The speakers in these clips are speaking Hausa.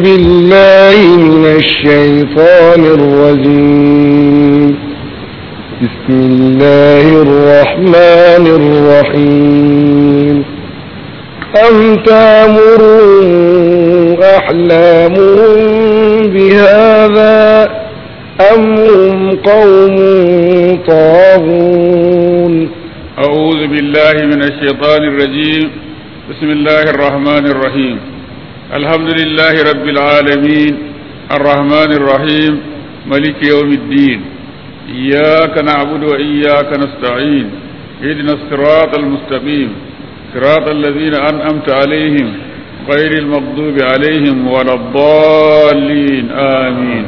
بالله من الشيطان الرجيم بسم الله الرحمن الرحيم أم تامروا أحلامهم بهذا أم هم قوم طاغون أعوذ بالله من الشيطان الرجيم بسم الله الرحمن الرحيم الحمد لله رب العالمين الرحمن الرحيم ملك يوم الدين إياك نعبد وإياك نستعين اهدنا الصراط المستقيم صراط الذين أنعمت عليهم غير المغضوب عليهم ولا الضالين آمين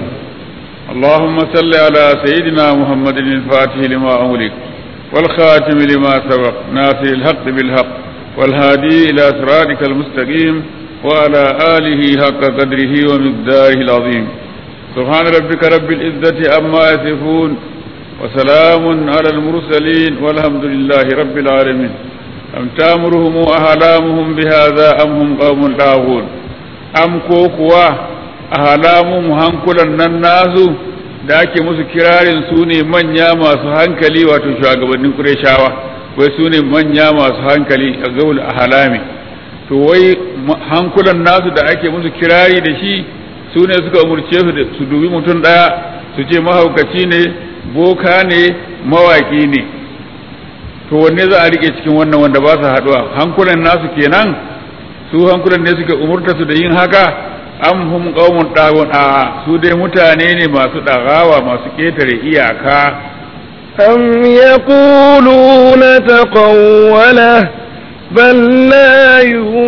اللهم صل على سيدنا محمد الفاتح لما أغلق والخاتم لما سبق ناصر الحق بالحق والهادي إلى صراطك المستقيم وعلى آله حق قدره ومقداره العظيم سبحان ربك رب العزة عما يصفون وسلام على المرسلين والحمد لله رب العالمين أم تامرهم أهلامهم بهذا أم هم قوم طاغون أم كوكوا أهلامهم هنكلا الناس da ake musu kirarin su ne manya masu hankali wato shugabannin kureshawa wai su ne manya masu hankali a gaul a halami to wai hankulan nasu da ake musu kirari da shi su ne suka umurce su su dubi mutum ɗaya su ce mahaukaci ne boka ne mawaki ne to wanne za a rike cikin wannan wanda ba su haɗuwa hankulan nasu kenan su hankulan ne suka umurta su da yin haka am hum qaumun dagun a su dai mutane ne masu dagawa masu ketare iyaka am yaquluna taqawwala bal la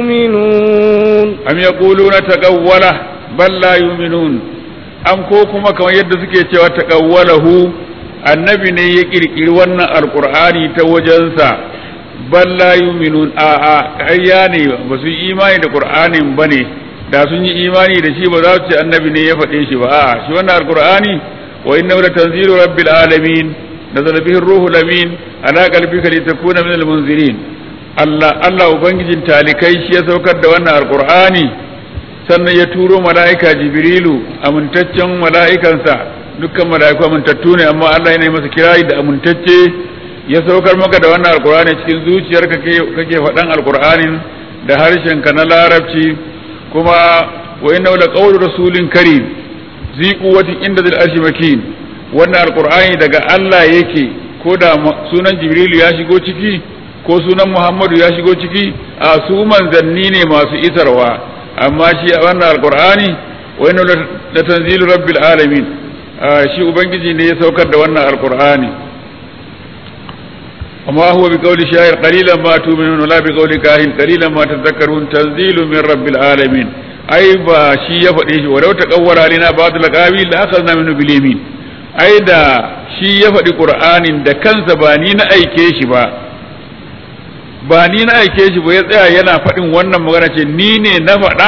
yu'minun am yaquluna taqawwala bal la yu'minun am ko kuma kamar yadda suke cewa taqawwalahu annabi ne ya kirkiri wannan alqur'ani ta wajensa bal la yu'minun a a ƙarya ne ba su imani da qur'anin bane da sun yi imani da shi ba za su ce annabi ne ya faɗe shi ba a'a shi wannan alqur'ani wa innahu latanzilu rabbil alamin nazala bihi ruhul amin ala qalbika litakuna minal munzirin Allah Allah ubangijin talikai shi ya saukar da wannan alqur'ani sannan ya turo mala'ika jibrilu amintaccen mala'ikansa dukkan mala'iku amintattu ne amma Allah yana masa kirari da amintacce ya saukar maka da wannan alqur'ani cikin zuciyarka kake faɗan alqur'anin da harshenka na larabci kuma wa inna la qawlu rasulin karim zi quwwatin inda zil arshi makin wannan alqur'ani daga Allah yake ko da sunan jibrilu ya shigo ciki ko sunan muhammadu ya shigo ciki a su manzanni ne masu isarwa amma shi wannan alqur'ani wa inna la tanzilu rabbil alamin shi ubangiji ne ya saukar da wannan alqur'ani وما هو بقول شاعر قليلا ما تؤمنون ولا بقول كاهن قليلا ما تذكرون تنزيل من رب العالمين ai ba shi ya faɗe shi walau ta kawwara lina ba da laqabi la akhadna minhu bil yamin ai da shi ya faɗi qur'anin da kansa ba ni na aike shi ba ba ni na aike shi ba ya tsaya yana faɗin wannan magana ce ni ne na faɗa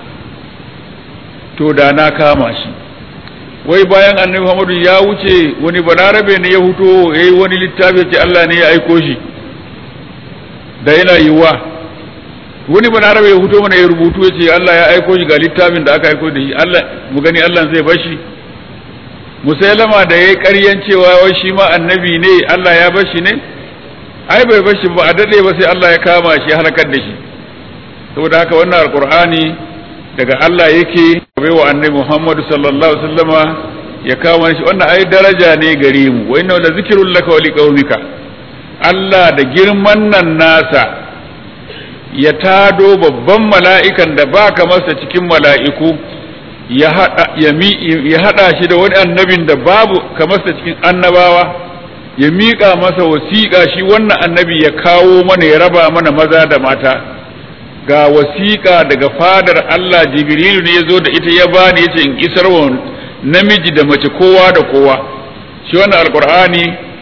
to da na kama shi wai bayan annabi Muhammadu ya wuce wani balarabe ne ya huto yayi wani littafi ce Allah ne ya aiko shi da yana yiwa wani balarabe ya huto mana ya rubutu ya ce Allah ya aiko shi ga littafin da aka aiko da shi Allah mu gani Allah zai bar shi musailama da yayi ƙaryan cewa wai shi ma annabi ne Allah ya bar shi ne ai bai bar shi ba a dade ba sai Allah ya kama shi halakar da shi saboda haka wannan alqur'ani daga Allah yake bai wa annabi Muhammad sallallahu alaihi wasallama ya kawo shi wannan ai daraja ne gare mu wa inna la zikrul laka wa liqaumika Allah da girman nan nasa ya tado babban mala'ikan da baka masa cikin mala'iku ya hada ya mi ya hada shi da wani annabin da babu kamarsa cikin annabawa ya miƙa masa wasiƙa shi wannan annabi ya kawo mana ya raba mana maza da mata ga wasiƙa daga fadar Allah Jibrilu ne ya zo da ita ya bani ya ce in isar wa namiji da mace kowa da kowa shi wannan alkur'ani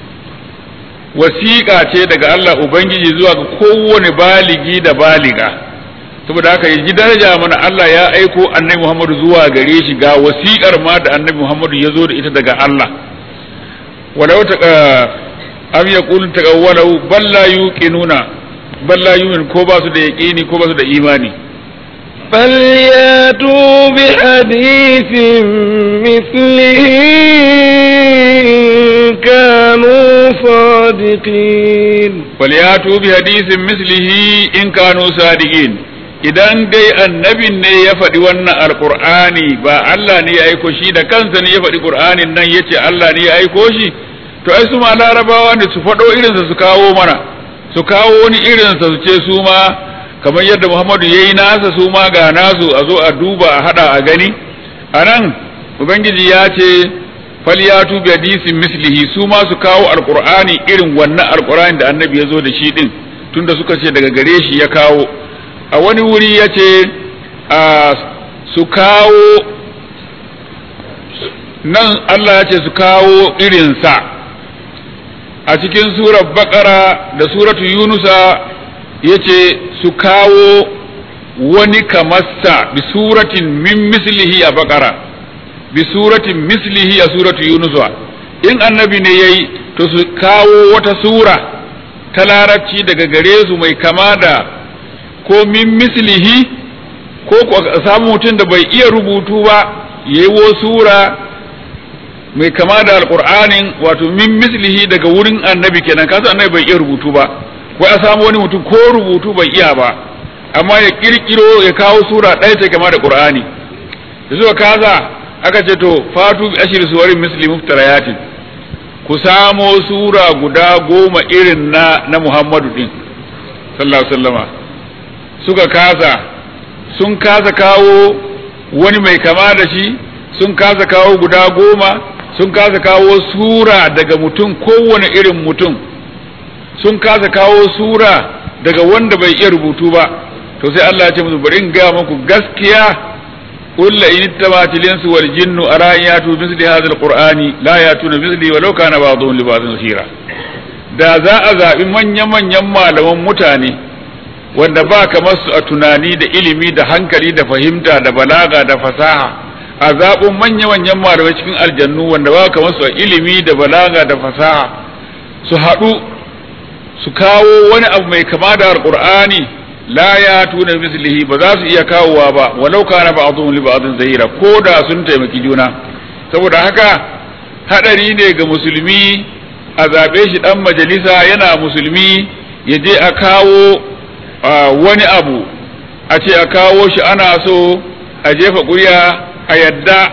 wasiƙa ce daga Allah Ubangiji zuwa ga kowane baligi da baliga saboda haka ya ji daraja mana Allah ya aiko annabi Muhammadu zuwa gare shi ga wasiƙar ma da annabi Muhammadu ya zo da ita daga Allah walau ta am yaqulu taqawwalu bal la yuqinuna bal la yu'min ko ba su da yaqini ko ba su da imani فلياتوا فلياتوا بحديث مثله إن كانوا صادقين فلياتوا بحديث مثله إن كانوا صادقين idan dai annabin ne ya faɗi wannan alƙur'ani ba Allah ne ya aiko shi da kansa ne ya faɗi ƙur'anin nan ya ce Allah ne ya aiko shi to ai su ma larabawa ne su faɗo irinsa su kawo mana su kawo wani irinsa su ce su ma kamar yadda Muhammadu ya yi nasa su ma ga nasu a zo a duba a haɗa a gani a nan ubangiji ya ce falyatu bi hadisin mislihi su ma su kawo alqur'ani irin wannan alqur'ani da annabi ya zo da shi din tunda suka ce daga gare shi ya kawo a wani wuri ya ce su kawo nan Allah ya ce su kawo irinsa a cikin surar bakara da suratu yunusa ya ce su kawo wani kamarsa bi suratin min mislihi a bakara bi suratin mislihi a suratu yunusa in annabi ne yayi to su kawo wata sura ta larabci daga gare su mai kama da ko min mislihi ko samu mutum da bai iya rubutu ba yayi wo sura mai kama da alqur'anin wato min mislihi daga wurin annabi kenan kasu annabi bai iya rubutu ba ko a samu wani mutum ko rubutu bai iya ba amma ya kirkiro ya kawo sura ɗaya ta kama da qur'ani da suka kaza aka ce to fatu bi ashir suwarin misli muftarayatin ku samo sura guda goma irin na na Muhammadu din sallallahu alaihi wasallama suka kasa sun kasa kawo wani mai kama da shi sun kasa kawo guda goma sun kasa kawo sura daga mutum kowane irin mutum sun kasa kawo sura daga wanda bai iya rubutu ba to sai Allah ya ce musu bari in ga muku gaskiya قل إن اتبعت الإنس والجن أرى أن يأتوا بمثل هذا القرآن لا يأتون بمثله ولو كان بعضهم لبعض ظهيرا da za a zaɓi manya-manyan malaman mutane wanda ba kamar su a tunani da ilimi da hankali da fahimta da balaga da fasaha a zaɓin manya-manyan malamai cikin aljannu wanda ba kamar su a ilimi da balaga da fasaha su haɗu su kawo wani abu mai kama da alƙur'ani la ya tuna mislihi ba za su iya kawowa ba walau kana ba'dhum li ba'dhin zahira ko da sun taimaki juna saboda haka hadari ne ga musulmi a zabe shi dan majalisa yana musulmi ya je a kawo wani abu a ce a kawo shi ana so a jefa ƙuri'a a yadda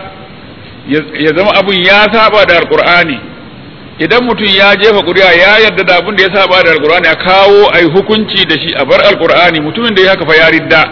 ya zama abun ya saba da alqur'ani idan mutum ya jefa ƙuri'a ya yarda da abin da ya saba da alƙur'ani a kawo a yi hukunci da shi a bar alƙur'ani mutumin da ya haka fa ya ridda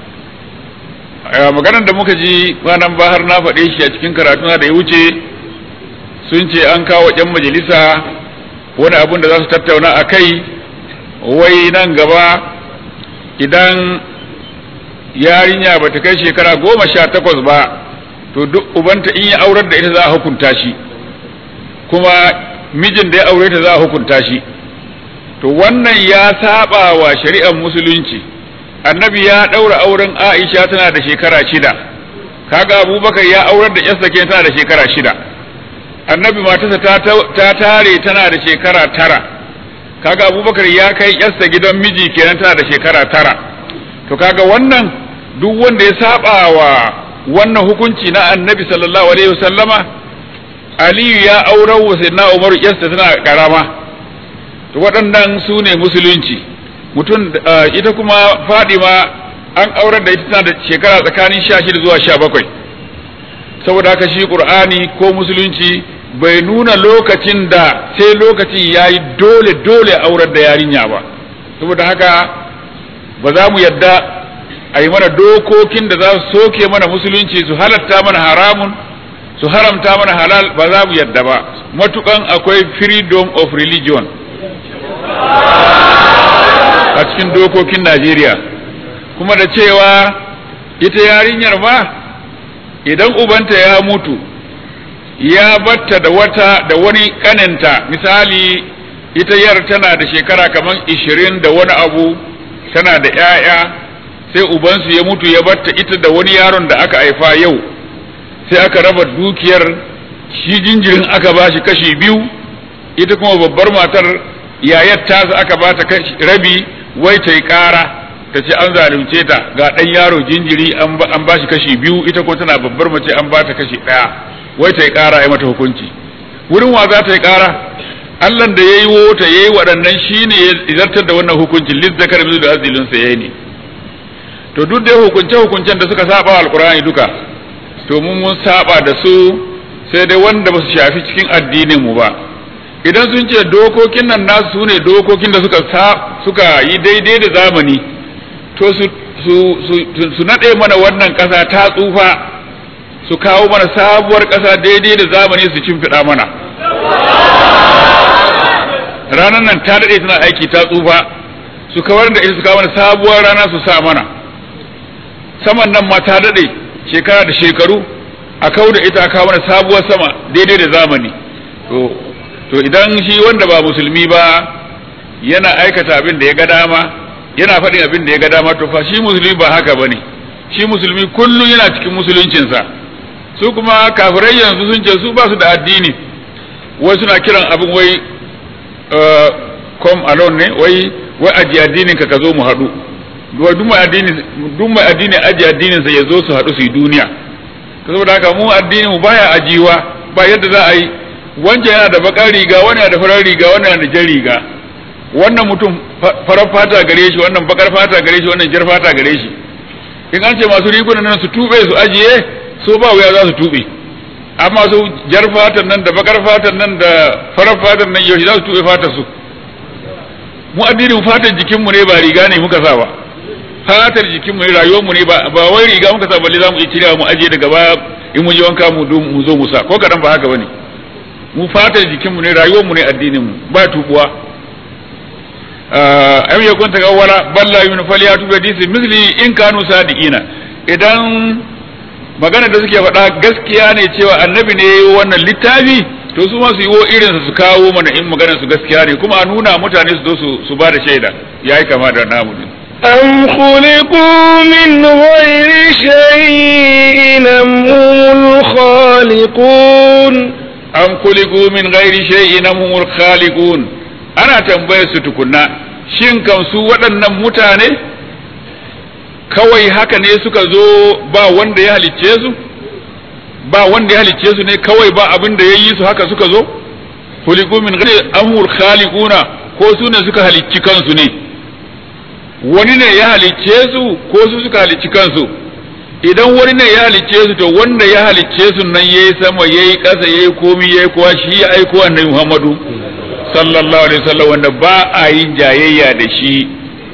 maganar da muka ji kwanan bahar na faɗe shi a cikin karatuna da ya wuce sun ce an kawo ƴan majalisa wani abin da za su tattauna a kai wai nan gaba idan yarinya ba ta kai shekara goma sha takwas ba to duk ubanta in ya aurar da ita za a hukunta shi kuma mijin da ya aure ta za a hukunta shi to wannan ya saba wa shari'ar musulunci annabi ya daura auren aisha tana da shekara shida kaga abubakar ya aurar da yarsa ke tana da shekara shida annabi matarsa ta tare tana da shekara tara kaga abubakar ya kai yarsa gidan miji kenan tana da shekara tara to kaga wannan duk wanda ya saba wa wannan hukunci na annabi sallallahu alaihi wasallama aliyu ya aurar wa sayyidina umaru yarsa tana karama to waɗannan su ne musulunci mutum ita kuma fadima an aurar da ita tana da shekara tsakanin sha shida zuwa sha bakwai saboda haka shi qur'ani ko musulunci bai nuna lokacin da sai lokacin ya yi dole dole aurar da yarinya ba saboda haka ba za mu yadda a yi mana dokokin da za su soke mana musulunci su halatta mana haramun su haramta mana halal ba za mu yadda ba matukan akwai freedom of religion a cikin dokokin Najeriya kuma da cewa ita yarinyar ma idan ubanta ya mutu ya batta da wata da wani kaninta misali ita yar tana da shekara kamar ishirin da wani abu tana da 'ya'ya sai ubansu ya mutu ya batta ita da wani yaron da aka haifa yau sai aka raba dukiyar shi jinjirin aka ba shi kashi biyu ita kuma babbar matar yayar tasa aka ba ta rabi wai ta yi ƙara ta ce an zalunce ta ga ɗan yaro jinjiri an ba shi kashi biyu ita ko tana babbar mace an ba ta kashi ɗaya wai ta yi ƙara ya mata hukunci wurin wa za ta yi ƙara Allah da ya yi wota ya yi waɗannan shi ne ya zartar da wannan hukuncin lis zakar mizu da azilin sa yayi ne to duk da hukunce hukuncen da suka saba alqur'ani duka to mun mun saba da su sai dai wanda ba su shafi cikin addinin mu ba idan sun ce dokokin nan nasu su ne dokokin da suka suka yi daidai da zamani to su su su, su nade mana wannan ƙasa ta tsufa su kawo mana sabuwar ƙasa daidai da zamani su cimfiɗa mana ranar nan ta daɗe tana aiki ta tsufa su kawar da ita su kawo mana sabuwar rana su sa mana saman nan ma ta daɗe shekara da shekaru a kawo da ita kawo mana sabuwar sama daidai da zamani to to idan shi wanda ba musulmi ba yana aikata abin da ya ga dama yana faɗin abin da ya ga dama to fa shi musulmi ba haka bane shi musulmi kullum yana cikin musuluncinsa su kuma kafirai yanzu sun ce su ba su da addini wai suna kiran abin wai come alone ne wai wai aji addinin ka ka zo mu haɗu duk mai addini duk mai addini aji addinin sa ya zo su haɗu su yi duniya saboda haka mu addinin mu baya ajiwa ba yadda za a yi wancan yana da bakar riga wani yana da farar riga wani yana da jan riga wannan mutum farar fata gare shi wannan bakar fata gare shi wannan jar fata gare shi in an ce masu rigunan nan su tube su ajiye so ba wuya za su tube amma su jar fatan nan da bakar fatan nan da farar fatan nan yau za su tube fatar su mu addinin fatan jikinmu ne ba riga ne muka sa ba fatar jikinmu ne rayuwarmu ne ba ba wai riga muka sa balle za mu iya cirewa mu ajiye daga baya in mun je wanka mu mu zo mu sa ko kadan ba haka bane mu fatar jikinmu ne rayuwarmu ne addinin mu ba tubuwa am yakun tagawwala balla yun faliyatu bi hadisi misli in kanu sadiqina idan magana da suke faɗa gaskiya ne cewa annabi ne wannan littafi to su ma su yi wo irin su kawo mana in magana su gaskiya ne kuma a nuna mutane su zo su ba da shaida yayi kama da namu din أم خلقوا من غير شيء أم هم الخالقون am kuliku min ghairi shay'in am humul khaliqun ana tambayar su tukunna shin kan su waɗannan mutane kawai haka ne suka zo ba wanda ya halicce su ba wanda ya halicce su ne kawai ba abin da ya yi su haka suka zo kuliku min ghairi am humul khaliquna ko su ne suka halicci kansu ne wani ne ya halicce su ko su suka halicci kansu idan wani ne ya halicce su to wanda ya halicce su nan yayi sama yayi ƙasa yayi komi yayi kowa shi ya aiko annabi Muhammadu sallallahu alaihi wasallam wanda ba a yin jayayya da shi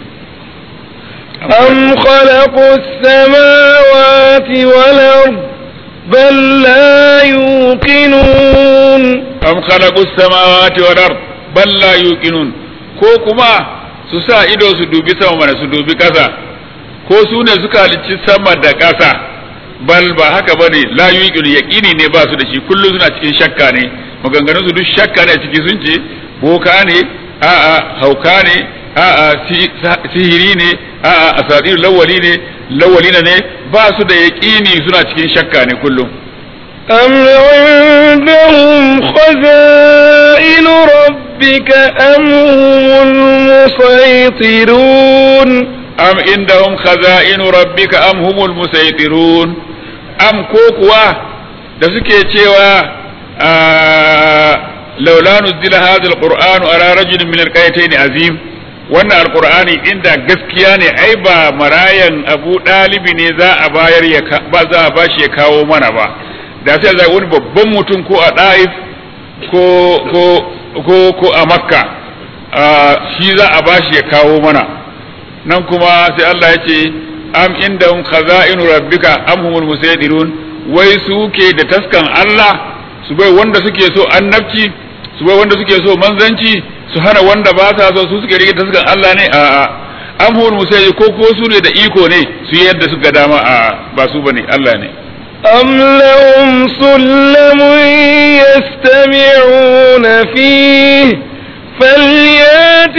أم خلقوا السماوات والأرض بل لا يوقنون am khalaqu samawati wal ard bal la yuqinun ko kuma su sa ido su dubi sama mana su dubi ƙasa ko su ne suka halicci sama da ƙasa bal ba haka bane la yuqinu yaqini ne ba su da shi kullum suna cikin shakka ne maganganun su duk shakka ne ciki sun ce boka ne a'a hauka ne a'a sihiri ne a'a asadir lawali ne lawalina ne ba su da yaqini suna cikin shakka ne kullum أم عندهم خزائن ربك أم هم المسيطرون am indahum khaza'inu rabbika am humul musaytirun am ko kuwa da suke cewa laula nuzila hadha alqur'anu ala rajulin min alqaytayn azim wannan alqur'ani inda gaskiya ne ai ba marayan abu dalibi ne za a bayar ya ba za a bashi ya kawo mana ba da sai za wani babban mutum ko a daif ko ko ko ko a makka shi za a bashi ya kawo mana nan kuma sai Allah ya ce am indahum khaza'inu rabbika am humul musaydirun wai su ke da taskan Allah su bai wanda suke so annabci su bai wanda suke so manzanci su hana wanda ba sa so su suke rike taskan Allah ne a a am humul musaydir ko ko su ne da iko ne su yi yadda suka dama a ba su bane Allah ne أم لهم سلم يستمعون فيه فليات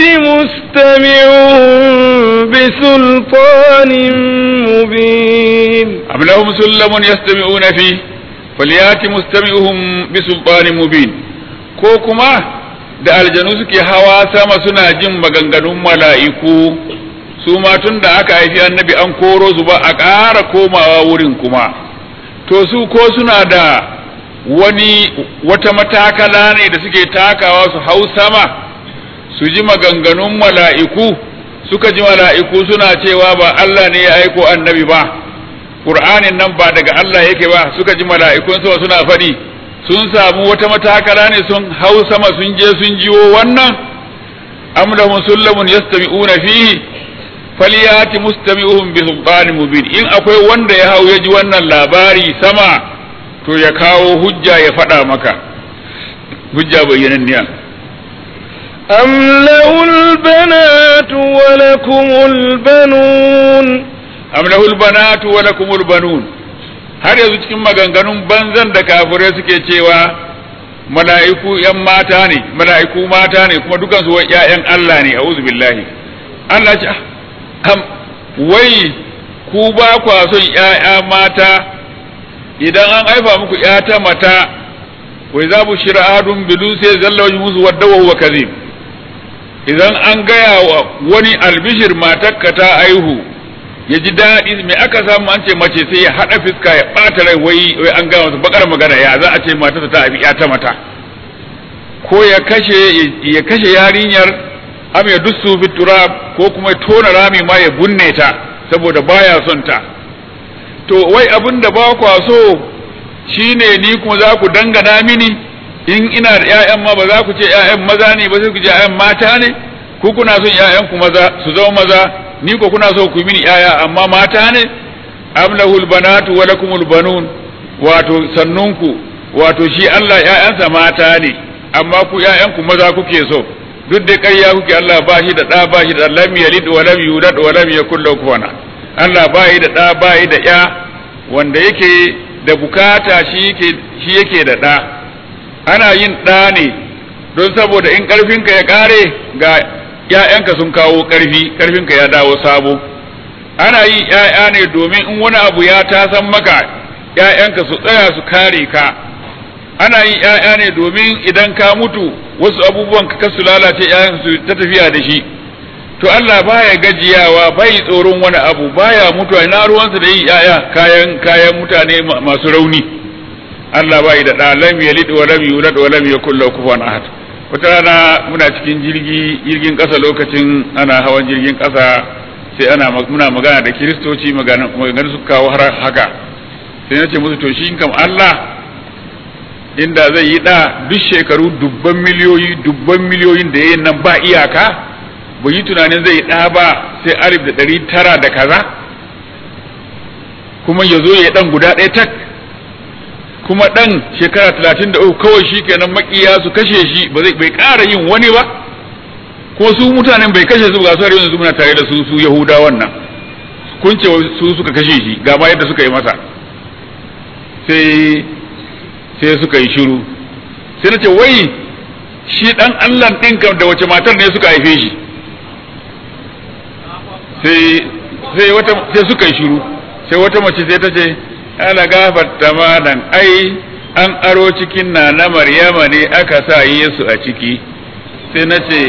مستمعهم بسلطان مبين أم لهم سلم يستمعون فيه فليات مستمعهم بسلطان مبين ko kuma da aljanu suke hawa sama suna jin maganganun mala'iku su ma tun da aka haifi annabi an koro su ba a ƙara komawa wurin kuma to su ko suna da wani wata matakala ne da suke takawa su hau sama su ji maganganun mala'iku suka ji mala'iku suna cewa ba Allah ne ya aiko annabi ba Qur'anin nan ba daga Allah yake ba suka ji mala'ikun sama suna faɗi sun samu wata matakala ne sun hau sama sun je sun jiwo wannan am lahum sullamun yastami'una fihi falyati mustami'uhum bi sultanin mubin in akwai wanda ya hau ya ji wannan labari sama to ya kawo hujja ya faɗa maka hujja bayyananniya أم له البنات ولكم البنون am lahul banatu wa lakumul banun har yanzu cikin maganganun banzan da kafirai suke cewa mala'iku yan mata ne mala'iku mata ne kuma dukan su ƴaƴan Allah ne a'udhu billahi Allah ce am wai ku ba kwa son ƴaƴa mata idan an haifa muku ƴa ta mata wai za bu shira ahadun bilu sai zalla wajhu musu wadda wa huwa kadhib idan an gaya wa wani albishir matakka ta aihu ya ji daɗi me aka samu an ce mace sai ya haɗa fiska ya ɓata rai wai wai an gaya masa bakar magana ya za a ce matarsa ta abi ya ta mata ko ya kashe ya kashe yarinyar am ya dussu fi turab ko kuma ya tona rami ma ya bunne ta saboda baya son ta to wai abin da ba kwa so shine ni kuma za ku dangana mini in ina da ƴaƴan ma ba za ku ce ƴaƴan maza ne ba sai ku ce ƴaƴan mata ne ku kuna son ƴaƴan ku maza su zama maza ni ko kuna so ku yi mini ƴaƴa amma mata ne am lahul banatu wa lakumul banun wato sannunku wato shi Allah ƴaƴansa mata ne amma ku ƴaƴan ku maza kuke so duk da ƙarya kuke Allah ba shi da ɗa ba shi da lam yalid wa lam yulad wa lam yakul lahu kufuwan Allah ba yi da ɗa ba yi da ƴa wanda yake da bukata shi yake shi yake da ɗa ana yin ɗa ne don saboda in ƙarfinka ya ƙare ga ‘ya'yanka sun kawo ƙarfi ƙarfinka ya dawo sabo ana yin ‘ya'ya ne domin in wani abu ya tasan maka ‘ya'yanka su tsaya su kare ka ana yin ‘ya'ya ne domin idan ka mutu wasu abubuwan ka su lalace ‘ya'yanka su ta tafiya da shi to Allah baya gajiyawa bai tsoron wani abu baya mutuwa ina ruwansa da yin ‘ya'ya kayan kayan mutane masu rauni Allah bai da ɗa lam yalid wa lam yulad wa lam yakul lahu kufuwan ahad wata rana muna cikin jirgi jirgin ƙasa lokacin ana hawan jirgin ƙasa sai ana muna magana da kiristoci magana magana su kawo har haka sai na ce musu to shi kam Allah inda zai yi ɗa duk shekaru dubban miliyoyi dubban miliyoyin da yayin nan ba iyaka bai yi tunanin zai yi ɗa ba sai alif da ɗari tara da kaza kuma ya zo ya ɗan guda ɗaya tak kuma ɗan shekara talatin da uku kawai shi kenan makiya su kashe shi ba zai bai ƙara yin wani ba ko su mutanen bai kashe su ga su har yanzu muna tare da su su yahuda wannan kun ce su suka kashe shi ga ma yadda suka yi masa sai sai suka yi shiru sai na ce wai shi ɗan allah ɗin kam da wace matar ne suka haife shi sai sai wata sai suka yi shiru sai wata mace sai ta ce ala gafarta malam ai an aro cikin na na maryama ne aka sa yesu a ciki sai na ce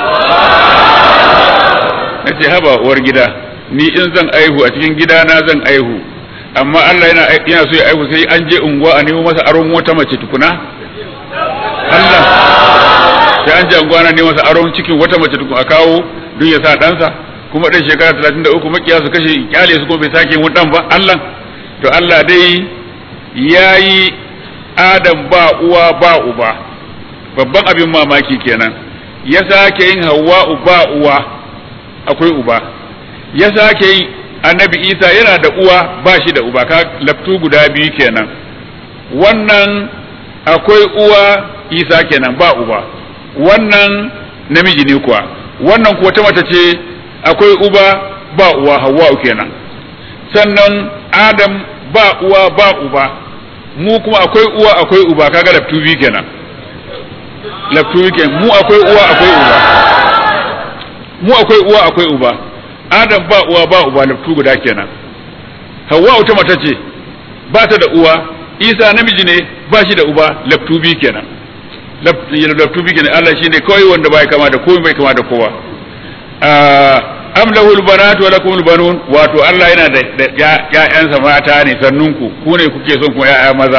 na ce haba uwar gida ni in zan aihu a cikin gida na zan aihu amma Allah yana yana so ya aihu sai an je unguwa a nemo masa aron wata mace tukuna Allah sai an je unguwa na nemo masa aron cikin wata mace tukuna a kawo don ya sa ɗansa kuma ɗan shekara talatin da uku makiya su kashe kyale su kuma bai sake yin ɗan ba Allah to Allah dai ya yi Adam ba uwa ba uba babban abin mamaki kenan ya sake yin Hawwa'u ba uwa akwai uba ya sake yin annabi Isa yana da uwa ba shi da uba ka laftu guda biyu kenan wannan akwai uwa Isa kenan ba uba wannan namiji ne kuwa wannan kuwa ta mata ce akwai uba ba uwa Hawwa'u kenan sannan adam ba uwa ba uba mu kuma akwai uwa akwai uba kaga laftu biyu kenan laftu biyu kenan mu akwai uwa akwai uba mu akwai uwa akwai uba adam ba uwa ba uba laftu guda kenan hawa ta mata ce ba ta da uwa isa namiji ne ba shi da uba laftu biyu kenan laftu biyu kenan Allah shine kawai wanda bai kama da komai bai kama da kowa am lahul banatu wa lakumul banun wato Allah yana da ƴaƴansa mata ne sannunku ku ne kuke son ku ƴaƴa maza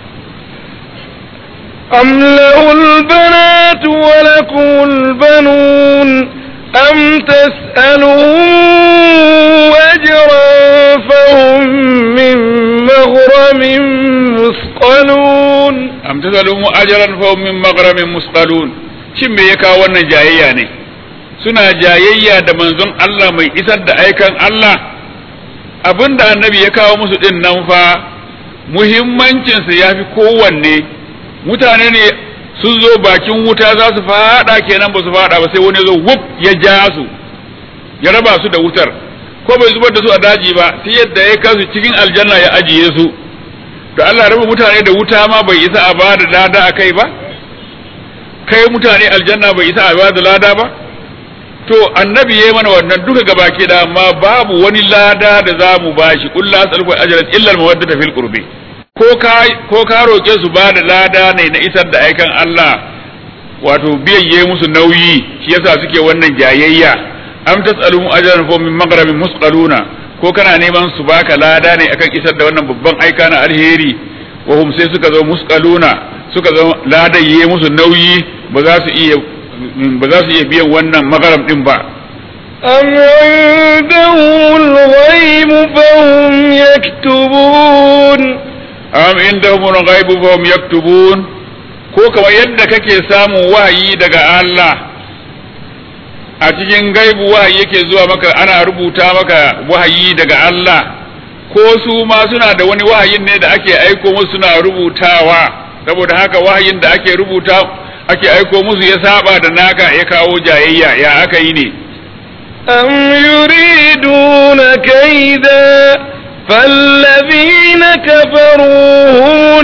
أم له البنات ولكم البنون أم تسألهم أجرا فهم من مغرم مثقلون am tasalumu ajran fa hum min maghramin musqalun shin me ya kawo wannan jayayya ne suna jayayya da manzon Allah mai isar da aikan Allah abinda annabi ya kawo musu din nan fa muhimmancinsa ya fi kowanne mutane ne sun zo bakin wuta za su fada kenan ba su fada ba sai wani zo wuf ya ja su ya raba su da wutar ko bai zubar da su a daji ba sai yadda ya kasu cikin aljanna ya ajiye su to Allah raba mutane da wuta ma bai isa a bada lada a kai ba kai mutane aljanna bai isa a bada lada ba to annabi yayi mana wannan duka gabake da amma babu wani lada da za mu bashi kullu as'aluku ajran illa al-mawaddata fil qurbi ko ka ko ka roke su bada lada ne na isar da aikan Allah wato biyayye musu nauyi shi yasa suke wannan jayayya am tas'aluhum ajran fa min maghramin musqaluna ko kana neman su baka lada ne akan isar da wannan babban aika na alheri wa hum sai suka zo musqaluna suka zo ladayye musu nauyi ba za su iya ba za su iya biyan wannan magaram din ba أم عندهم الغيب فهم يكتبون am indahum al-ghaibu fa hum yaktubun ko kamar yadda kake samun wahayi daga Allah a cikin gaibu wahayi yake zuwa maka ana rubuta maka wahayi daga Allah ko su ma suna da wani wahayin ne da ake aiko musu suna rubutawa saboda haka wahayin da ake rubuta ake aiko musu ya saba da naka ya kawo jayayya ya aka yi ne أم يريدون كيدا فالذين كفروا هم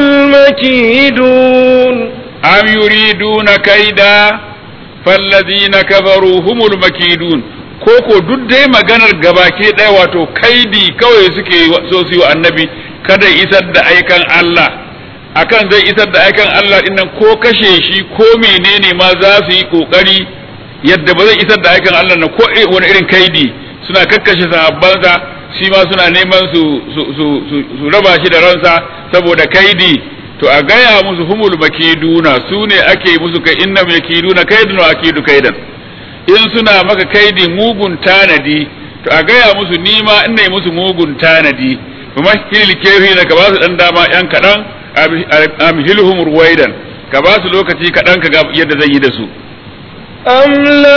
المكيدون am yuriduna kaida fallazina kafaru humul makidun ko ko duk dai maganar gabake ɗaya wato kaidi kawai suke so su yi wa annabi kada isar da aikan Allah akan zai isar da aikan Allah dinnan ko kashe shi ko menene ma za su yi kokari yadda ba zai isar da aikan Allah na ko wani irin kaidi suna kakkashe sahabbansa shi ma suna neman su su raba shi da ransa saboda kaidi to a gaya musu humul makiduna su ne ake musu kai inna makiduna kaidun wa akidu kaidan in suna maka kaidi mugun tanadi to a gaya musu nima ina yi musu mugun tanadi kuma hilil kefi da ka ba su dan dama yan kadan amhilhum ruwaidan ka ba su lokaci kadan ka ga yadda zan yi da su أم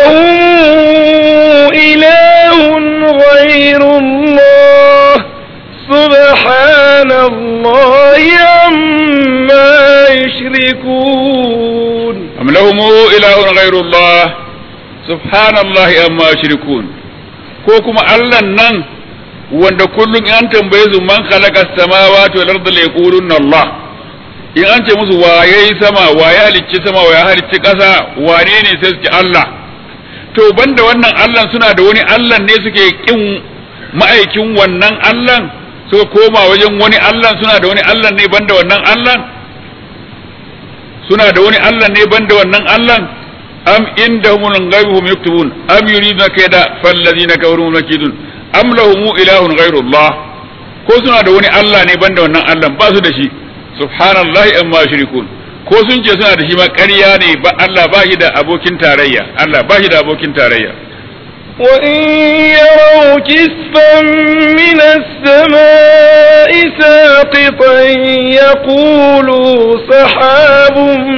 لهم إله غير الله سبحان الله عما يشركون أم لهم إله غير الله سبحان الله أما يشركون ko kuma Allah nan wanda kullum an tambaye su man khalaqa samawati wal ardi la yaquluna Allah in an ce musu wa yayi sama wa ya halicci sama wa ya halicci ƙasa wane ne sai su ce Allah to banda wannan Allah suna da wani Allah ne suke kin ma'aikin wannan Allah suka koma wajen wani Allah suna da wani Allah ne banda wannan Allah suna da wani Allah ne banda wannan Allah am indahumul ghaibu hum yaktubun am yuriduna kayda fallazina kafaru makidun am lahum ilahun ghairullah ko suna da wani Allah ne banda wannan Allah ba su da shi subhanallahi amma yushrikun ko sun ce suna da shi ma ƙarya ne ba Allah ba shi da abokin tarayya Allah ba shi da abokin tarayya وإن يروا كسفا من السماء ساقطا يقولوا سحاب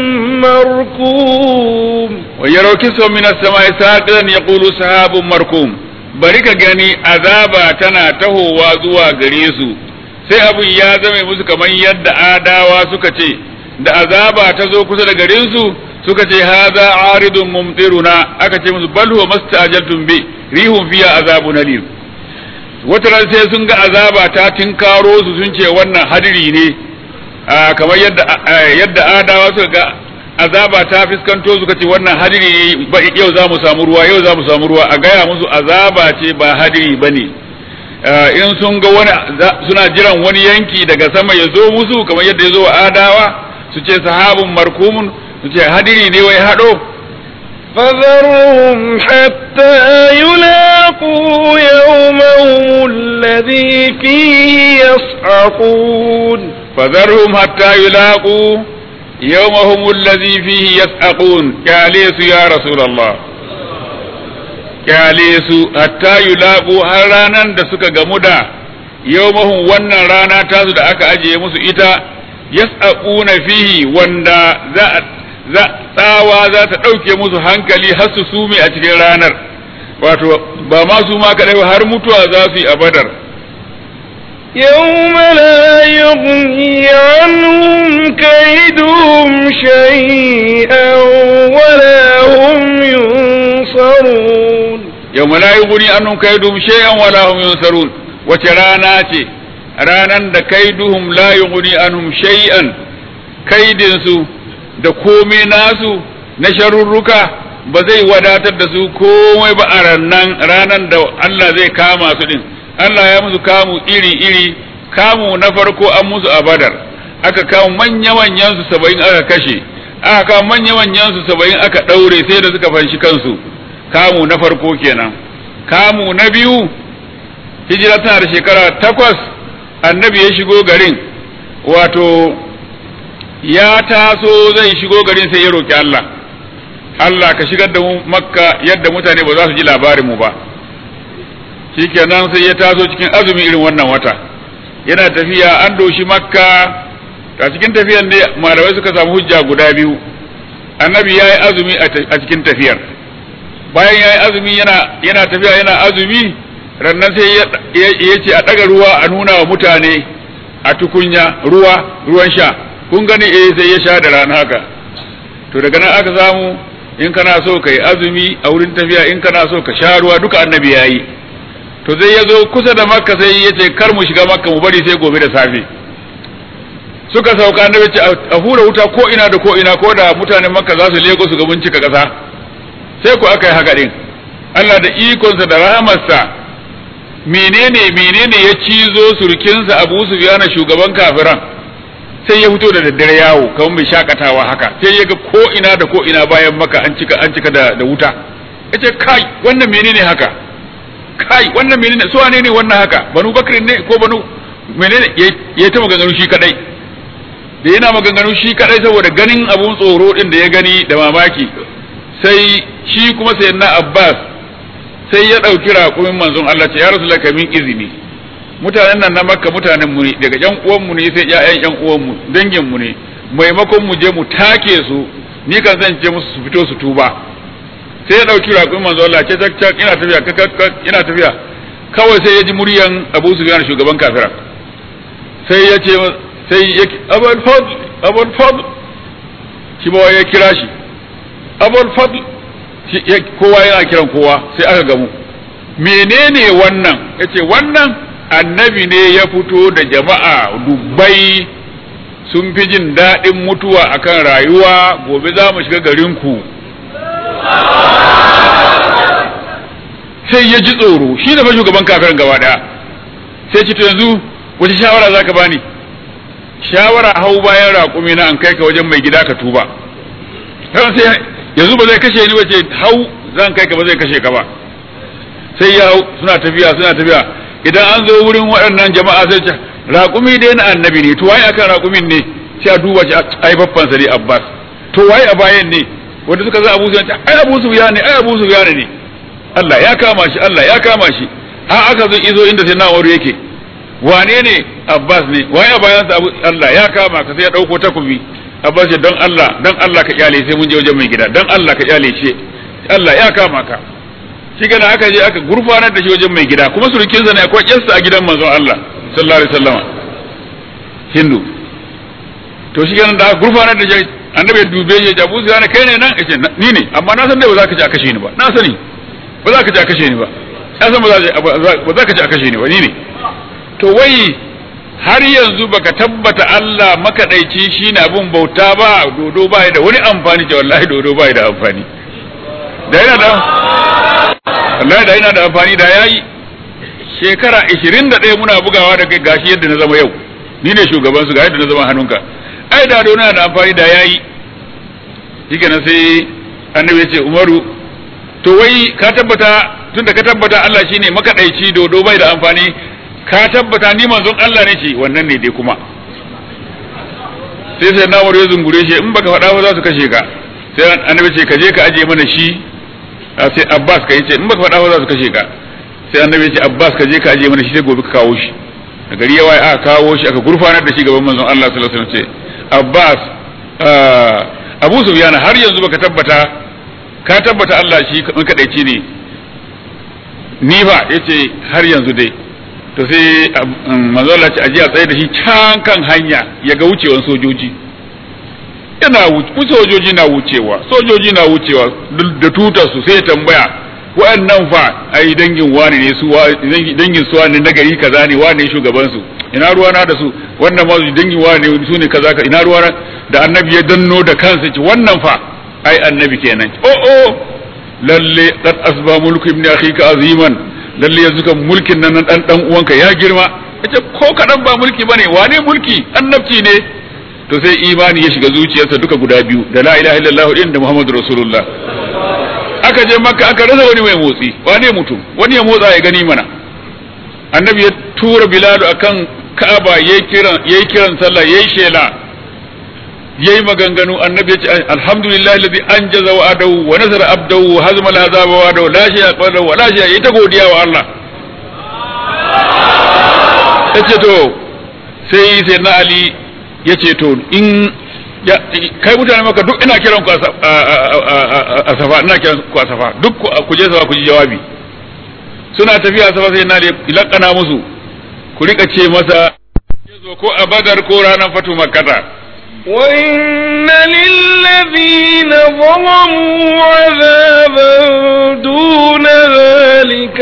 مركوم ويروا كسفا من السماء ساقطا يقولوا سحاب مركوم bari ka gani azaba tana tahowa zuwa gare su sai abin ya zame musu kamar yadda adawa suka ce da azaba ta zo kusa da garin su suka ce haza aridun mumtiruna aka ce musu bal huwa mastajaltum bi rihum fiya azabun alim wata ran sai sun ga azaba ta tinkaro su sun ce wannan hadiri ne kamar yadda yadda adawa suka ga azaba ta fiskanto suka ce wannan hadiri ne ba yau za mu samu ruwa yau za mu samu ruwa a gaya musu azaba ce ba hadiri bane in sun ga wani suna jiran wani yanki daga sama ya zo musu kamar yadda ya zo wa adawa su ce sahabun markumun su ce hadiri ne wai haɗo فذرهم حتى يلاقوا يومهم الذي فيه يصعقون فذرهم حتى يلاقوا يومهم الذي فيه يسعقون كاليس يا رسول الله كاليس حتى يلاقوا har ranan da suka gamu da yawmahum wannan rana tasu da aka ajiye musu ita yas'aquna fihi wanda za za tsawa za ta ɗauke musu hankali har su sume a cikin ranar wato ba ma su ma kaɗai har mutuwa za su yi a badar يوم لا يغني عنهم كيدهم شيئا ولا هم ينصرون يوم لا يغني عنهم كيدهم شيئا ولا هم ينصرون wace rana ce ranan da kaiduhum la yughni anhum shay'an kaidinsu da komai nasu na sharurruka ba zai wadatar da su komai ba a rannan ranan da Allah zai kama su din Allah ya musu kamu iri-iri kamu na farko an musu a badar aka kamu manya-manyan su saba'in aka kashe aka kamu manya-manyan su saba'in aka ɗaure sai da suka fanshi kansu kamu na farko kenan kamu na biyu hijira tana da shekara takwas annabi ya shigo garin wato ya taso zai shigo garin sai ya roki Allah Allah ka shigar da mu makka yadda mutane ba za su ji labarin mu ba shikenan sai ya taso cikin azumi irin wannan wata yana tafiya an doshi makka a cikin tafiyan ne malamai suka samu hujja guda biyu annabi ya yi azumi a cikin tafiyar bayan ya yi azumi yana tafiya yana azumi rannan sai ya ce a ɗaga ruwa a nuna wa mutane a tukunya ruwa ruwan sha kun gani eh sai ya sha da rana haka to daga nan aka samu in kana so ka yi azumi a wurin tafiya in kana so ka sha ruwa duka annabi ya yi to zai ya zo kusa da makka sai ya ce kar mu shiga makka mu bari sai gobe da safe suka sauka annabi ce a hura wuta ko ina da ko ina ko da mutanen makka za su leko su ga mun cika ƙasa sai ku aka yi haka din Allah da ikonsa da rahamarsa menene menene ya cizo surkinsa Abu Sufyan shugaban kafiran sai ya fito da daddare yawo kamar mai shakatawa haka sai ya ga ko ina da ko ina bayan maka an cika an cika da, da wuta yace kai wannan menene haka kai wannan menene su wane ne wannan haka banu bakrin ne ko banu menene ya ta maganganu shi kadai da yana maganganu shi kadai saboda ganin abun tsoro din da ya gani da mamaki sai shi kuma sayyidina Abbas sai ya ɗauki raƙumin manzon Allah ce ya rasu min izini mutanen nan na makka mutanen mu ne daga yan uwan mu ne sai ƴaƴan yan uwan mu dangin mu ne maimakon mu je mu take su ni kan zan je musu su fito su tuba sai ya ɗauki raƙumin manzon Allah ce cak cak ina tafiya ina tafiya kawai sai ya ji muryan Abu Sufyan shugaban kafira sai ya ce sai ya Abul Fadl Abul Fadl shi ba ya kira shi Abul Fadl kowa yana kiran kowa sai aka gamu menene wannan yace wannan annabi ne ya fito da jama'a dubbai sun fi jin daɗin mutuwa akan rayuwa gobe za mu shiga garinku sai ya ji tsoro shi da fa shugaban kafirin gaba daya sai ci to yanzu wace shawara za ka bani shawara hau bayan raƙumi na an kai ka wajen mai gida ka tuba sai yanzu ba zai kashe ni wace hau zan kai ka ba zai kashe ka ba sai ya hau suna tafiya suna tafiya idan an zo wurin waɗannan jama'a sai ce raƙumi dai na annabi ne to waye akan raƙumin ne sai a duba shi ai babban sa ne Abbas to waye a bayan ne wanda suka za Abu Sufyan ai Abu Sufyan ne ai Abu Sufyan ne Allah ya kama shi Allah ya kama shi har aka zo izo inda sai Na'ur yake wane ne Abbas ne waye a bayan sa Allah ya kama ka sai ya dauko takobi Abbas ya don Allah don Allah ka kyale sai mun je wajen mai gida don Allah ka kyale shi Allah ya kama ka shi gana aka je aka gurfanar da shi wajen mai gida kuma surukin sa ne akwai kyansa a gidan manzon Allah sallallahu alaihi wasallam Hindu to shi gana da aka gurfanar da shi annabi ya dube shi ya Abu Sufyan kai ne nan yace ni ne amma na san dai ba za ka ci a kashe ni ba na sani ba za ka ci a kashe ni ba na san ba za ka ci a kashe ni ba ni ne to wai har yanzu baka tabbata Allah makaɗaici shine abun bauta ba dodo ba da wani amfani ce wallahi dodo ba da amfani da yana da wallahi da yana da amfani da yayi shekara 21 muna bugawa da kai gashi yadda na zama yau ni ne shugaban su ga yadda na zama hannunka ai da dodo yana da amfani da yayi shike nan sai annabi ya ce umaru to wai ka tabbata tunda ka tabbata Allah shine makadaici dodo bai da amfani ka tabbata ni manzon Allah ne ce wannan ne dai kuma sai sai na ya zungure shi in baka faɗa ba za su kashe ka sai annabi ce ka je ka aje mana shi sai Abbas ka yace in baka faɗa ba za su kashe ka sai annabi ya ce Abbas ka je ka aje mana shi sai gobe ka kawo shi da gari yawa aka kawo shi aka gurfanar da shi gaban manzon Allah sallallahu alaihi wasallam ce Abbas Abu Sufyan har yanzu baka tabbata ka tabbata Allah shi kadaici ne ni ba yace har yanzu dai to sai manzo Allah ce aje a tsaye da shi can kan hanya ya ga wucewan sojoji yana wuce sojoji na wucewa sojoji na wucewa da tutar su sai tambaya wa'annan fa ai dangin wani ne su dangin su wani na gari kaza ne wani shugaban su ina ruwana da su wannan ma dangin wani ne su ne kaza ka ina ruwana da annabi ya danno da kansa ce wannan fa ai annabi kenan oh oh lalle qad asba mulku ibn akhika aziman lalle yanzu kan mulkin nan dan dan uwanka ya girma yace ko kadan ba mulki bane wane mulki annabci ne to sai imani ya shiga zuciyarsa duka guda biyu da la ilaha illallah din da muhammadu rasulullah aka je makka aka rasa wani mai motsi wane mutum wani ya motsa ya gani mana annabi ya tura bilal akan ka'aba yayi kiran yayi kiran sallah yayi shela yayi maganganu annabi ya ce alhamdulillah alladhi anjaza wa adahu wa nasara abdahu wa hazama al-azaba wa adahu la shay'a qadahu wa la shay'a yayi ta godiya wa Allah yace to sai sai na ali yace to in kai mutane maka duk ina kiran ku a safa ina kiran ku a safa duk ku je safa ku ji jawabi suna tafiya safa sai na lakana musu ku rika ce masa ko a badar ko ranar fatu makkata وإن للذين ظلموا عذابا دون ذلك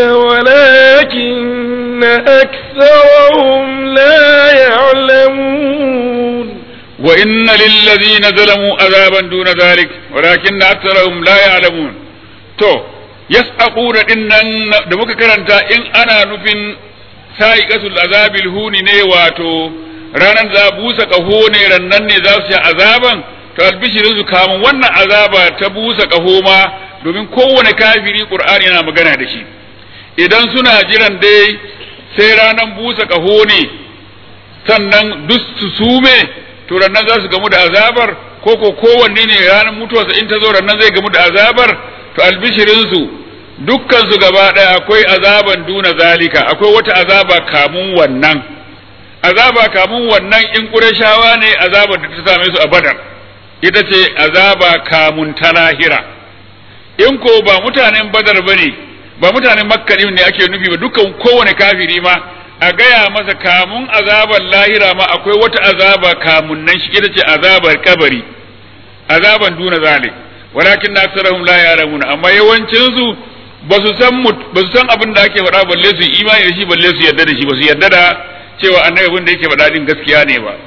ولكن أكثرهم لا يعلمون وإن للذين ظلموا عذابا دون ذلك ولكن أكثرهم لا يعلمون تو يسأقون إن دمك كرنتا إن أنا نفن سائقة العذاب الهون نيواتو ranar za busa ƙaho ne rannan ne za su yi azaban to albishirin su kamun wannan azaba ta busa ƙaho ma domin kowane kafiri ƙur'ani yana magana da shi idan suna jiran dai sai ranar busa ƙaho ne sannan duk su sume to rannan za su gamu da azabar ko ko kowanne ne ranar mutuwarsa in ta zo rannan zai gamu da azabar to albishirin su dukkan su gaba ɗaya akwai azaban duna zalika akwai wata azaba kamun wannan azaba kamun wannan in ƙurashawa ne azabar da ta same su a badar ita ce azaba kamun ta lahira in ko ba mutanen badar ba ne ba mutanen makka ne ake nufi ba dukkan kowane kafiri ma a gaya masa kamun azabar lahira ma akwai wata azaba kamun nan shi ita ce azabar kabari azaban duna zalik walakin na aksarahum la yaramuna amma yawancin su ba su san ba su san abin da ake faɗa balle su imani da shi balle su yarda da shi ba su yarda da cewa annabi abin da yake faɗa din gaskiya ne ba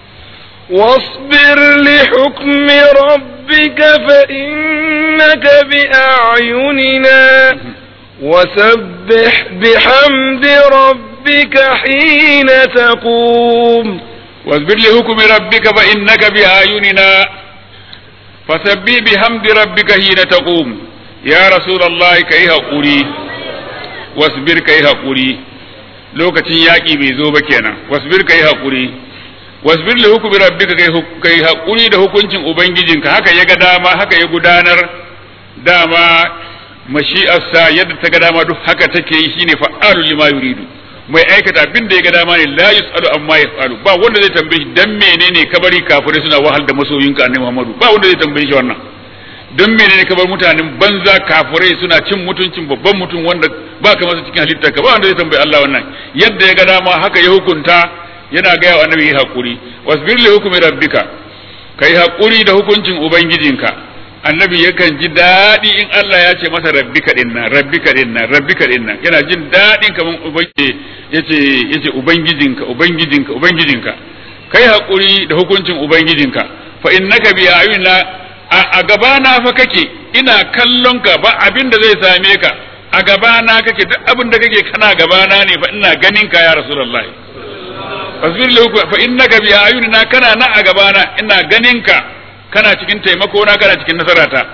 واصبر لحكم ربك فإنك بأعيننا وسبح بحمد ربك حين تقوم واصبر لحكم ربك فإنك بأعيننا فسبح بحمد ربك حين تقوم يا رسول الله كي هقولي واصبر كي هقولي lokacin yaƙi bai zo ba kenan wasbir kai haƙuri wasbir li hukmi rabbika kai haƙuri da hukuncin ubangijinka haka ya ga dama haka ya gudanar dama mashi'arsa yadda ta ga dama duk haka take yi shine fa'alu lima yuridu mai aikata abin da ya ga dama ne la yusalu amma yasalu ba wanda zai tambaye shi dan menene kabari kafirai suna wahal da masoyinka annabi Muhammadu ba wanda zai tambaye shi wannan don menene ka bar mutanen banza kafirai suna cin mutuncin babban mutum wanda ba ka masa cikin halittar ka ba wanda zai tambayi Allah wannan yadda ya ga dama haka ya hukunta yana gaya wa annabi hakuri wasbir li hukmi rabbika kai hakuri da hukuncin ubangijinka annabi yakan ji daɗi in Allah ya ce masa rabbika din nan rabbika din nan rabbika din nan yana jin daɗin kaman ubangiji yace yace ubangijinka ubangijinka ubangijinka kai hakuri da hukuncin ubangijinka fa innaka bi ayunna a gabana fa kake ina kallon ka ba abin da zai same ka a gabana kake duk abin da kake kana gabana ne fa ina ganin ka ya rasulullahi fasbir lahu fa innaka bi ayunina kana na a gabana ina ganin ka kana cikin taimako na kana cikin nasarata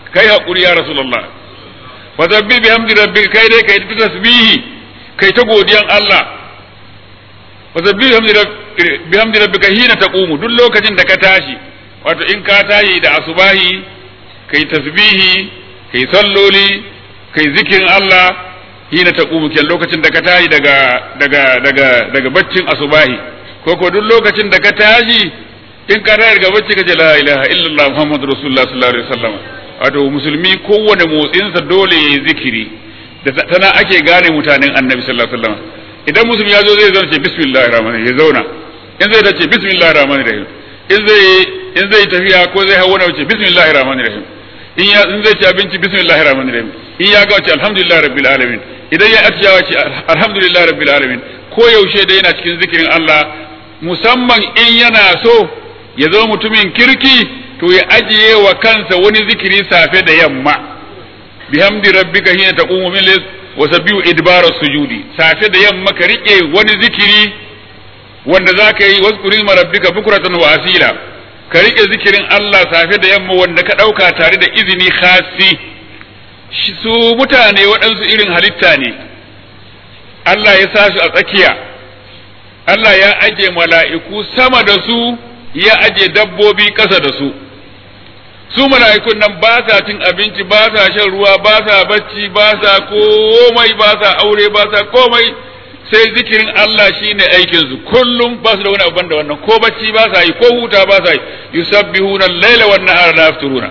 kai hakuri ya rasulullah fa sabbi bihamdi rabbika kai dai kai ta tasbihi kai ta godiyan Allah fa sabbi bihamdi rabbika hina taqumu duk lokacin da ka tashi wato in ka tashi da asubahi kai tasbihi kai salloli kai zikirin Allah hina taqumu ken lokacin da ka tashi daga daga daga daga baccin asubahi ko ko duk lokacin da ka tashi in ka tashi daga bacci kace la ilaha illallah muhammadur rasulullah sallallahu alaihi wasallam wato musulmi kowane motsinsa dole yayi zikiri da tana ake gane mutanen annabi sallallahu alaihi wasallam idan musulmi ya zo zai zauna ce bismillahir rahmanir ya zauna in zai tace bismillahir rahmanir rahim in zai in zai tafiya ko zai hawo na wuce bismillahir rahmanir rahim in ya in zai ci abinci bismillahir rahmanir rahim in ya ga wace alhamdulillah rabbil alamin idan ya atiyawa ce alhamdulillah rabbil alamin ko yaushe da yana cikin zikirin Allah musamman in yana so ya zama mutumin kirki to ya ajiye wa kansa wani zikiri safe da yamma bihamdi rabbika hina taqumu min layl wa sabbihu idbara sujudi safe da yamma ka rike wani zikiri wanda zaka yi wazkuri ma rabbika bukratan wa asila ka rike zikirin Allah safe da yamma wanda ka dauka tare da izini khasi su mutane waɗansu irin halitta ne Allah ya sa su a tsakiya Allah ya aje mala'iku sama da su ya aje dabbobi ƙasa da su su mala'ikun nan ba sa cin abinci ba sa shan ruwa ba sa bacci ba sa komai ba sa aure ba sa komai sai zikirin Allah shine aikin su kullum ba su da wani abin da wannan ko bacci ba sa yi ko huta ba sa yi yusabbihuna al-laila wan nahara la yafturuna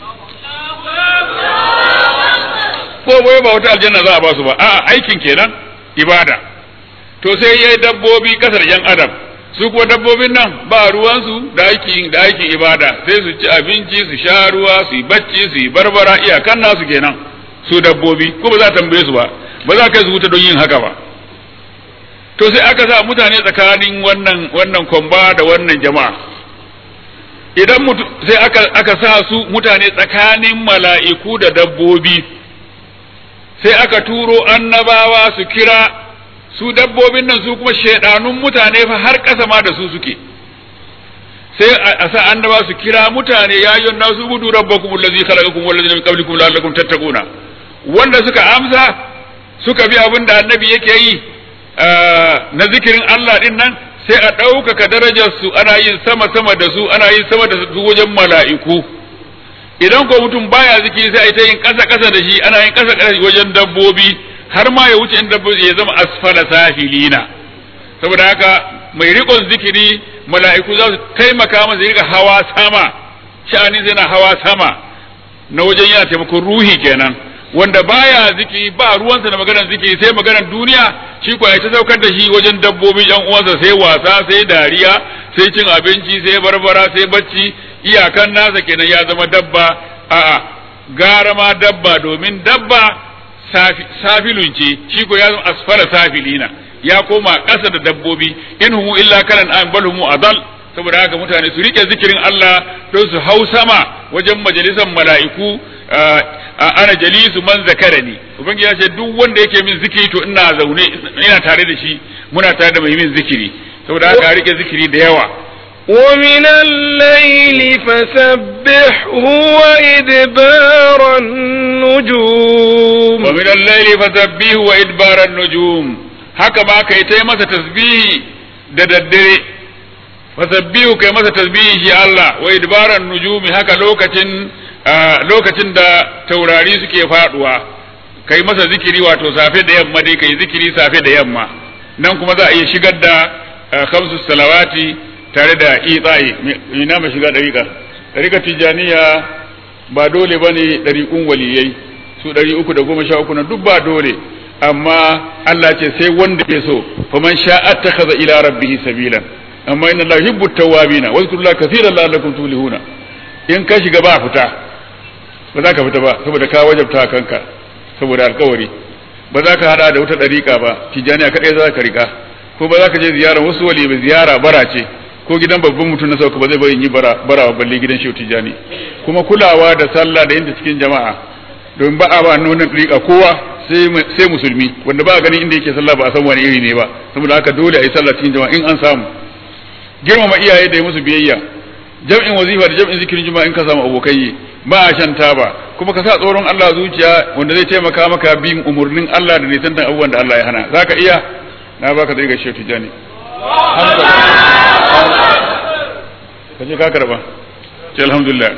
ko bai ba wata aljanna za a ba su ba a'a aikin kenan ibada to sai yayi dabbobi kasar yan adam su kuwa dabbobin nan ba ruwansu da aikin da aikin ibada sai su ci abinci su sha ruwa su yi bacci su yi barbara iyakan nasu kenan su dabbobi ko ba za a tambaye su ba ba za kai su wuta don yin haka ba to sai aka sa mutane tsakanin wannan wannan kwamba da wannan jama'a idan mutu sai aka aka sa su mutane tsakanin mala'iku da dabbobi sai aka turo annabawa su kira su dabbobin nan su kuma shaidanun mutane fa har ƙasa ma da su suke sai a sa annaba su kira mutane ya yi nasu budu rabbakum allazi khalaqakum wal ladina min qablikum la'allakum tattaquna wanda suka amsa suka bi abin da annabi yake yi na zikirin Allah din nan sai a ɗaukaka darajar su ana yin sama sama da su ana yin sama da su wajen mala'iku idan ko mutum baya zikiri sai a ta yin ƙasa ƙasa da shi ana yin ƙasa ƙasa wajen dabbobi har ma ya wuce inda ya zama asfala safilina saboda haka mai riƙon zikiri mala'iku za su taimaka masa ya hawa sama sha'ani zai na hawa sama na wajen yana taimakon ruhi kenan wanda baya zikiri ba ruwansa da maganar zikiri sai maganar duniya shi kuwa ya ta saukar da shi wajen dabbobi yan uwansa sai wasa sai dariya sai cin abinci sai barbara sai bacci iyakan nasa kenan ya zama dabba a'a gara ma dabba domin dabba safilun ce shi ko ya zama asfala safilina ya koma ƙasa da dabbobi in humu illa kalan an bal humu adal saboda haka mutane su rike zikirin Allah don su hau sama wajen majalisar mala'iku ana jalisu man zakarani ubangiji ya ce duk wanda yake min zikiri to ina zaune ina tare da shi muna tare da mai min zikiri saboda haka rike zikiri da yawa ومن الليل فسبحه وإدبار النجوم ومن الليل فسبحه وإدبار النجوم haka ma kai ta masa tasbihi da daddare fasabbihu kai masa tasbihi shi Allah wa idbaran nujumi haka lokacin lokacin da taurari suke faduwa kai masa zikiri wato safe da yamma dai kai zikiri safe da yamma nan kuma za a iya shigar da khamsu salawati tare da itsaye ina mai shiga dariƙa dariƙa tijaniya ba dole bane dariƙun waliyai su ɗari uku da goma sha uku na duk ba dole amma Allah ce sai wanda ke so faman sha'a takhadha ila rabbihi sabilan amma inna Allah yuhibbu tawwabina wa zkurullaha kaseeran la'allakum tuflihuna in ka shiga ba fita ba za ka fita ba saboda ka wajabta kanka saboda alkawari ba za ka hada da wata dariƙa ba tijaniya kadai za ka rika ko ba za ka je ziyara wasu wali ba ziyara bara ce ko gidan babban mutum na sauka ba zai bari yi bara bara balle gidan shehu tijani kuma kulawa da sallah da inda cikin jama'a domin ba a ba nuna dariƙa kowa sai musulmi wanda ba a ganin inda yake sallah ba a san wani iri ne ba saboda haka dole a yi sallah cikin jama'a in an samu girmama iyaye da yi musu biyayya jam'in wazifa da jam'in zikirin juma'a in ka samu abokai ba a shan taba kuma ka sa tsoron Allah zuciya wanda zai taimaka maka bin umurnin Allah da nisantan abubuwan da Allah ya hana zaka iya na baka zai ga shehu tijani ka je ka karba ce alhamdulillah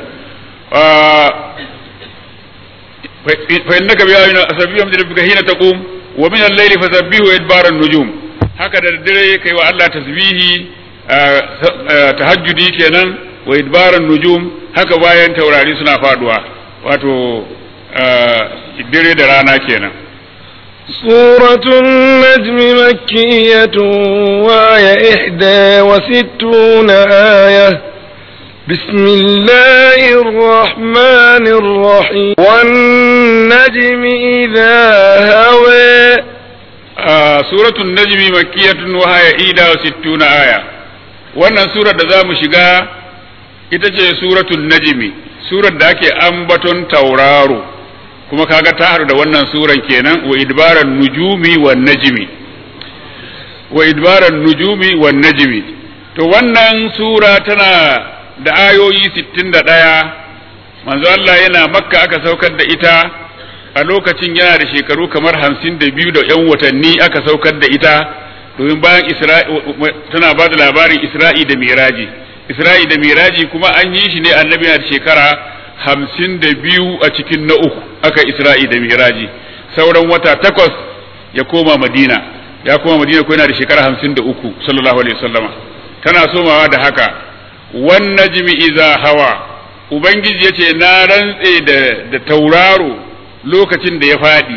fa innaka bi ayina asabbihum bi rabbika hina taqum wa min al-layli fasabbihu idbara an-nujum haka da dare kai wa Allah tasbihi tahajjudi kenan wa idbara an-nujum haka bayan taurari suna faduwa wato dare da rana kenan سورة النجم مكية وآية إحدى وستون آية بسم الله الرحمن الرحيم والنجم إذا هوى آه سورة النجم مكية وهي إحدى وستون آية wannan surar da za mu shiga ita ce suratul najmi surar da ake ambaton tauraro kuma kaga ta haɗu da wannan suran kenan wa idbaran nujumi wan najmi wa idbaran nujumi wan najmi to wannan sura tana da ayoyi 61 manzo Allah yana makka aka saukar da ita a lokacin yana da shekaru kamar 52 da yan watanni aka saukar da ita domin bayan isra'i tana ba da labarin isra'i da miraji isra'i da miraji kuma an yi shi ne annabi na da shekara hamsin da biyu a cikin na uku aka isra'i da miraji sauran wata takwas ya koma madina ya koma madina ko yana da shekara hamsin da uku sallallahu alaihi wasallama tana somawa da haka wan najmi iza hawa ubangiji yace na rantse da da tauraro lokacin da ya fadi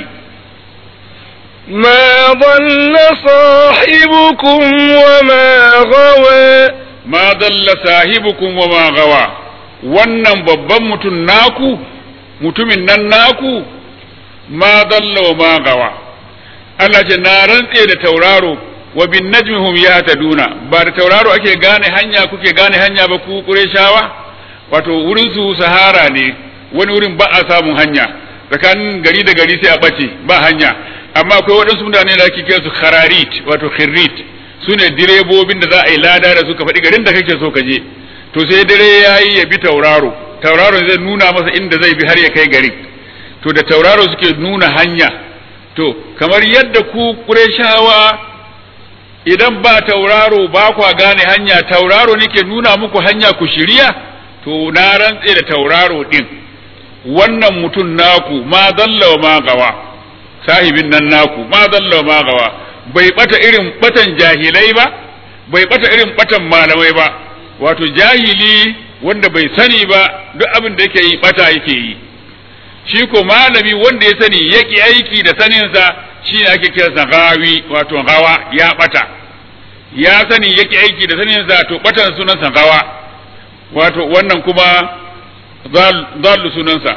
ما ضل صاحبكم وما غوى ma dalla sahibukum wa ma gawa wannan babban mutum naku mutumin nan naku ma dalla wa ma gawa Allah ce na rantse da tauraro wa bin najmihum yahtaduna ba da tauraro ake gane hanya kuke gane hanya ba ku Qurayshawa wato wurin su sahara ne wani wurin ba a samun hanya tsakanin gari da gari sai a bace ba hanya amma akwai waɗansu mutane da ake kira su khararit wato khirrit su ne direbobin da za a yi lada da suka faɗi garin da kake so ka je to sai dare ya yi ya bi tauraro tauraro zai nuna masa inda zai bi har ya kai garin to da tauraro suke nuna hanya to kamar yadda ku ƙureshawa idan ba tauraro ba kwa gane hanya tauraro nake nuna muku hanya ku shirya to na rantse da tauraro din wannan mutum naku ma dalla wa ma gawa sahibin nan naku ma dalla wa ma gawa bai bata irin batan jahilai ba bai bata irin batan malamai ba wato jahili wanda bai sani ba duk abin da yake yi bata yake yi shi ko malami wanda ya sani yaki aiki da saninsa shi ne ake kiransa gawi wato gawa ya bata ya sani yaki aiki da saninsa to batan sunansa gawa wato wannan kuma zallu sunansa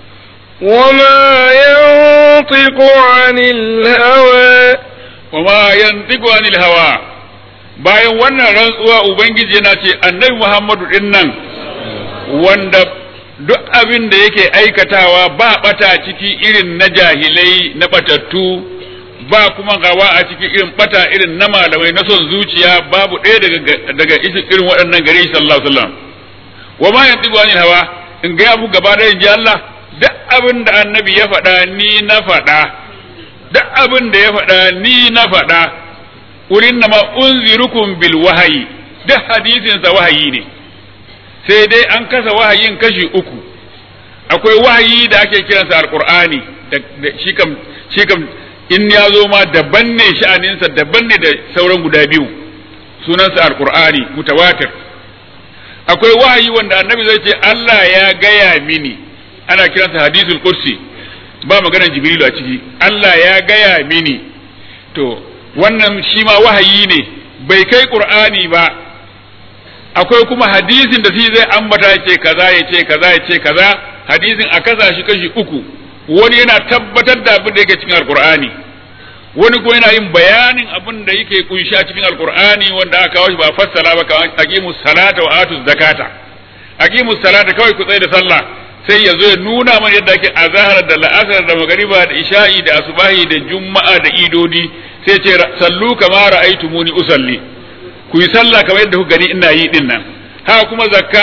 وما ينطق عن الهوى وما ينطق عن الهوى bayan wannan rantsuwa ubangiji yana ce annabi muhammadu din nan wanda duk abin da yake aikatawa ba bata ciki irin na jahilai na batattu ba kuma gawa a ciki irin bata irin na malamai na son zuciya babu ɗaya daga daga irin waɗannan gare shi sallallahu alaihi wasallam wa ma yantiqu anil hawa in ga abu gaba da inji Allah duk abin da annabi ya faɗa ni na faɗa duk abin da ya faɗa ni na faɗa ulin na unzirukum bil wahayi duk hadisinsa wahayi ne sai dai an kasa wahayin kashi uku akwai wahayi da ake kiransa alqur'ani da shi kam shi kam in ya zo ma daban ne sha'aninsa daban ne da sauran guda biyu sunansa alqur'ani mutawatir akwai wahayi wanda annabi zai ce Allah ya gaya mini ana kiransa hadisul kursi ba maganar jibrilu a ciki Allah ya gaya mini to wannan shi ma wahayi ne bai kai qur'ani ba akwai kuma hadisin da shi zai ambata ya ce kaza ya ce kaza ya ce kaza hadisin a kasa shi kashi uku wani yana tabbatar da abin da yake cikin alqur'ani wani kuma yana yin bayanin abin da yake kunshi a cikin alqur'ani wanda aka kawo shi ba fassara ba ka aqimus salata wa atuz zakata aqimus salata kawai ku tsaya da sallah sai ya zo ya nuna mana yadda ake azahar da la'asar da magariba da isha'i da asubahi da juma'a da idodi sai ce sallu kama ra'aytumuni usalli ku yi sallah kamar yadda ku gani ina yi din nan haka kuma zakka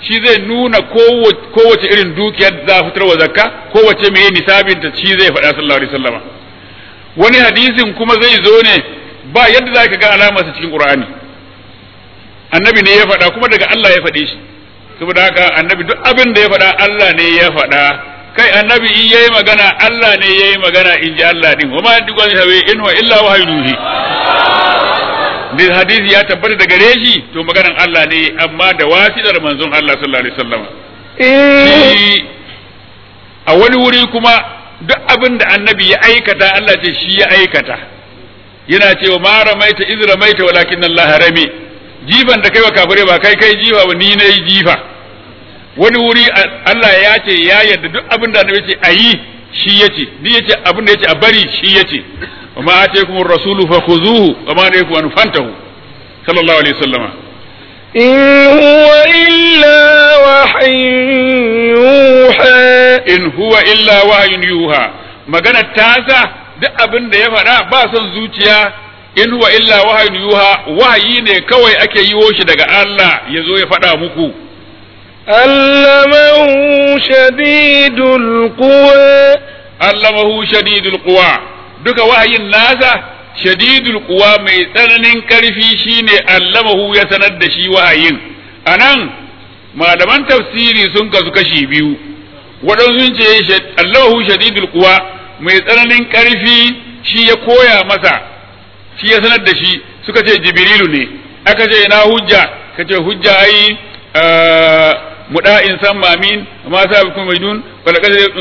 shi zai nuna kowace irin dukiyar za a fitar wa zakka kowace mai nisabin ta shi zai faɗa sallallahu alaihi wasallama wani hadisin kuma zai zo ne ba yadda za ka ga alamarsa cikin qur'ani annabi ne ya faɗa kuma daga Allah ya faɗe shi saboda haka annabi duk abin da ya faɗa Allah ne ya faɗa kai annabi in yayi magana Allah ne yayi magana in ji Allah din wama duk wani hawe in wa illa wahyuhi da hadisi ya tabbata daga gare shi to maganan Allah ne amma da wasidar manzon Allah sallallahu alaihi wasallam shi a wani wuri kuma duk abin da annabi ya aikata Allah ce shi ya aikata yana cewa ma ramaita iz ramaita walakin Allah rami jifan da kai wa kafire ba kai kai jifa ba ni nayi jifa wani wuri Allah ya ce ya yarda duk abin da annabi ce ayi shi yace ni yace abin da yace a bari shi yace wa ma ataykum ar-rasulu fakhuzuhu wa ma nahaykum an fantahu sallallahu alaihi wasallama إن هو إلا وحي يوحى in huwa illa wahyun yuha magana tasa duk abin da ya faɗa ba son zuciya in huwa illa wahyun yuha wahayi ne kawai ake yiwo shi daga Allah ya zo ya faɗa muku علمه شديد القوى allamahu shadidul quwa duka wahayin nasa shadidul quwa mai tsananin karfi shine allamahu ya sanar da shi wahayin anan malaman tafsiri sun kasu kashi biyu waɗansu sun ce allamahu shadidul quwa mai tsananin karfi shi ya koya masa shi ya sanar da shi suka ce jibrilu ne aka ce ina hujja kace hujja ai muda'in san mamin ma sa bikum majdun wala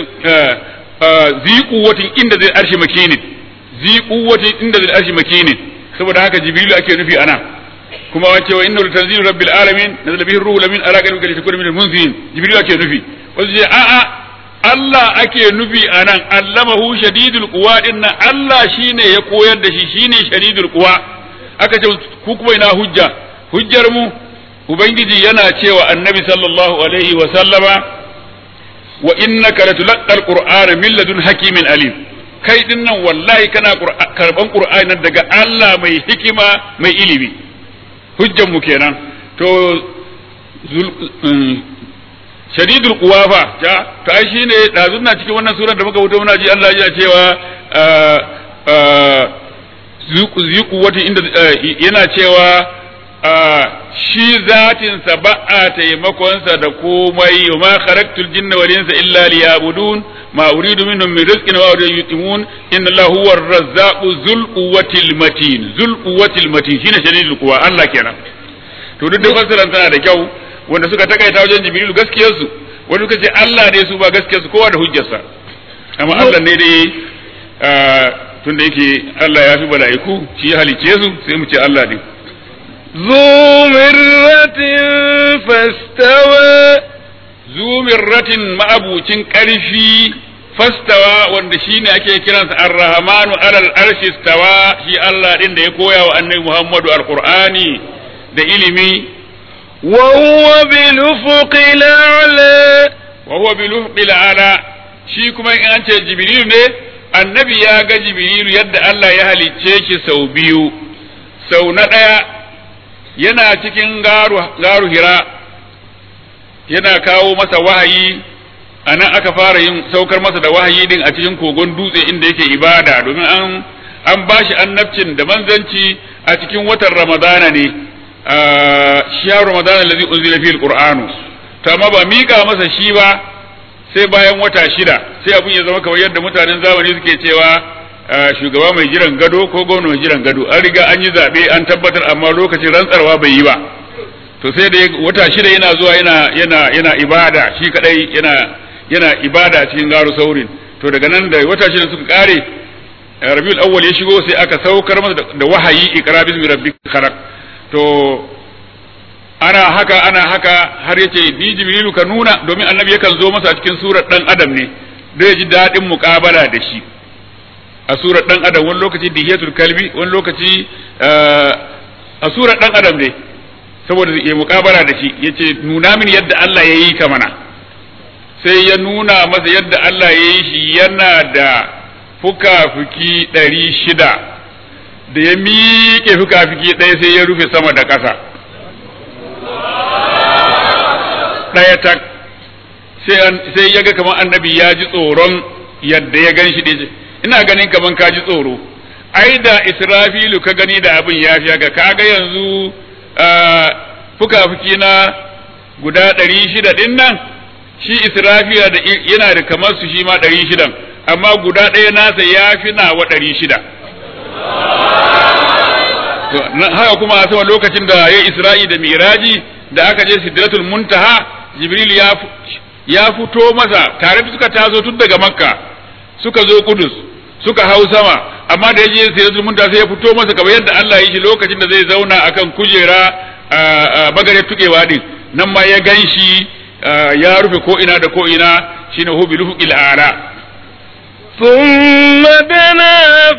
zi kuwatin inda zai arshi makinin zi kuwatin inda zai arshi makinin saboda haka jibrilu ake nufi ana kuma wace wa innahu tanzilu rabbil alamin nazala bihi ruhu lamin ala qalbika litakuna min almunzirin jibrilu ake nufi wasu ce a'a Allah ake nufi anan allamahu shadidul quwa dinna Allah shine ya koyar da shi shine shadidul quwa aka ce ku kuma ina hujja hujjar mu ubangiji yana cewa annabi sallallahu alaihi wa sallama wa innaka latulqa alqur'ana min ladun hakimin alim kai din nan wallahi kana karban qur'ani daga Allah mai hikima mai ilimi hujjan mu kenan to shadidul quwafa ja to ai shine dazun na cikin wannan surar da muka wuce muna ji Allah ya cewa zuku wata inda yana cewa shi zatinsa ba a taimakonsa da komai wa ma kharaqtul jinna wal insa illa liyabudun ma uridu minhum min rizqin wa uridu yutimun inna Allah huwa ar-razzaqu dhul quwwatil matin dhul quwwatil matin shine shadidul quwa Allah kenan to duk da fassaran tana da kyau wanda suka takaita wajen jibril gaskiyar su wanda suka ce Allah ne su ba gaskiyar su kowa da hujjarsa amma Allah ne dai tunda yake Allah ya fi mala'iku shi ya halice su sai mu ce Allah ne ذو مرة فاستوى zu mirratin ma'abucin ƙarfi fastawa wanda shine ake kiransa ar-rahmanu alal arshi stawa shi Allah din da ya koya wa annabi Muhammadu alqur'ani da ilimi وهو بالأفق الأعلى wa huwa bil ufqil ala shi kuma in an ce jibril ne annabi ya ga jibril yadda Allah ya halicce shi sau biyu sau na ɗaya yana cikin garu garu hira yana kawo masa wahayi a nan aka fara yin saukar masa da wahayi din a cikin kogon dutse inda yake ibada domin an an bashi annabcin da manzanci a cikin watan ramadana ne shiyar ramadana allazi unzila fihi alqur'anu to amma ba mika masa shi ba sai bayan wata shida sai abun ya zama kamar yadda mutanen zamani suke cewa shugaba mai jiran gado ko gwamna mai jiran gado an riga an yi zabe an tabbatar amma lokacin rantsarwa bai yi ba to sai da wata shida yana zuwa yana yana yana ibada shi kadai yana yana ibada cikin garu saurin to daga nan da wata shida suka kare rabiul awwal ya shigo sai aka saukar masa da wahayi iqra bismi rabbika khalaq to ana haka ana haka har yace bi jibrilu ka nuna domin annabi yakan zo masa a cikin surar dan adam ne da ya ji dadin muqabala da shi a surar dan adam wani lokaci dihiyatul kalbi wani lokaci a surar dan adam ne saboda ya muqabala da shi yace nuna min yadda Allah ya yi ka mana sai ya nuna masa yadda Allah ya yi shi yana da fuka-fuki ɗari shida da ya miƙe fuka-fuki ɗaya sai ya rufe sama da ƙasa ɗaya tak sai ya ga kamar annabi ya ji tsoron yadda ya gan shi ɗaya ina ganin kamar ka ji tsoro ai da israfilu ka gani da abin ya fi haka kaga yanzu fuka-fuki na guda ɗari shida ɗin nan shi israfila da yana da kamar su shi ma ɗari shidan amma guda ɗaya nasa ya fi nawa ɗari shida haka kuma a sama lokacin da ya isra'i da miraji da aka je sidratul muntaha jibril ya fito masa tare da suka taso tun daga makka suka zo kudus suka hau sama amma da ya je sidratul muntaha sai ya fito masa kamar yadda Allah ya yi shi lokacin da zai zauna akan kujera bagare tukewa din nan ma ya gan shi ya rufe ko ina da ko ina shine hu bil fuqil ala ثم دنا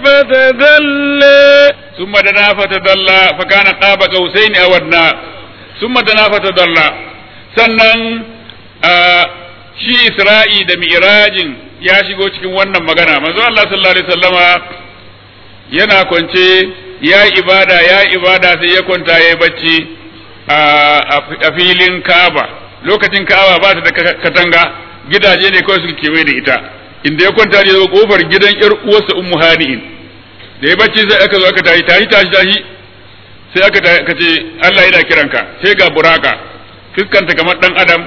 فتدلى ثم دنا فتدلى فكان قاب قوسين او ادنى ثم دنا فتدلى sannan shi Isra'i da Mi'rajin ya shigo cikin wannan magana manzo Allah sallallahu alaihi wasallama yana kwance ya ibada ya ibada sai ya kwanta ya bacci a filin Kaaba lokacin Kaaba ba ta da katanga gidaje ne kawai suke kewaye da ita inda ya kwanta ne zo kofar gidan yar uwarsa ummu hani'in da ya bacci sai aka zo aka tashi tashi tashi tashi sai aka ka ce Allah yana kiranka sai ga buraka fuskanta kamar dan adam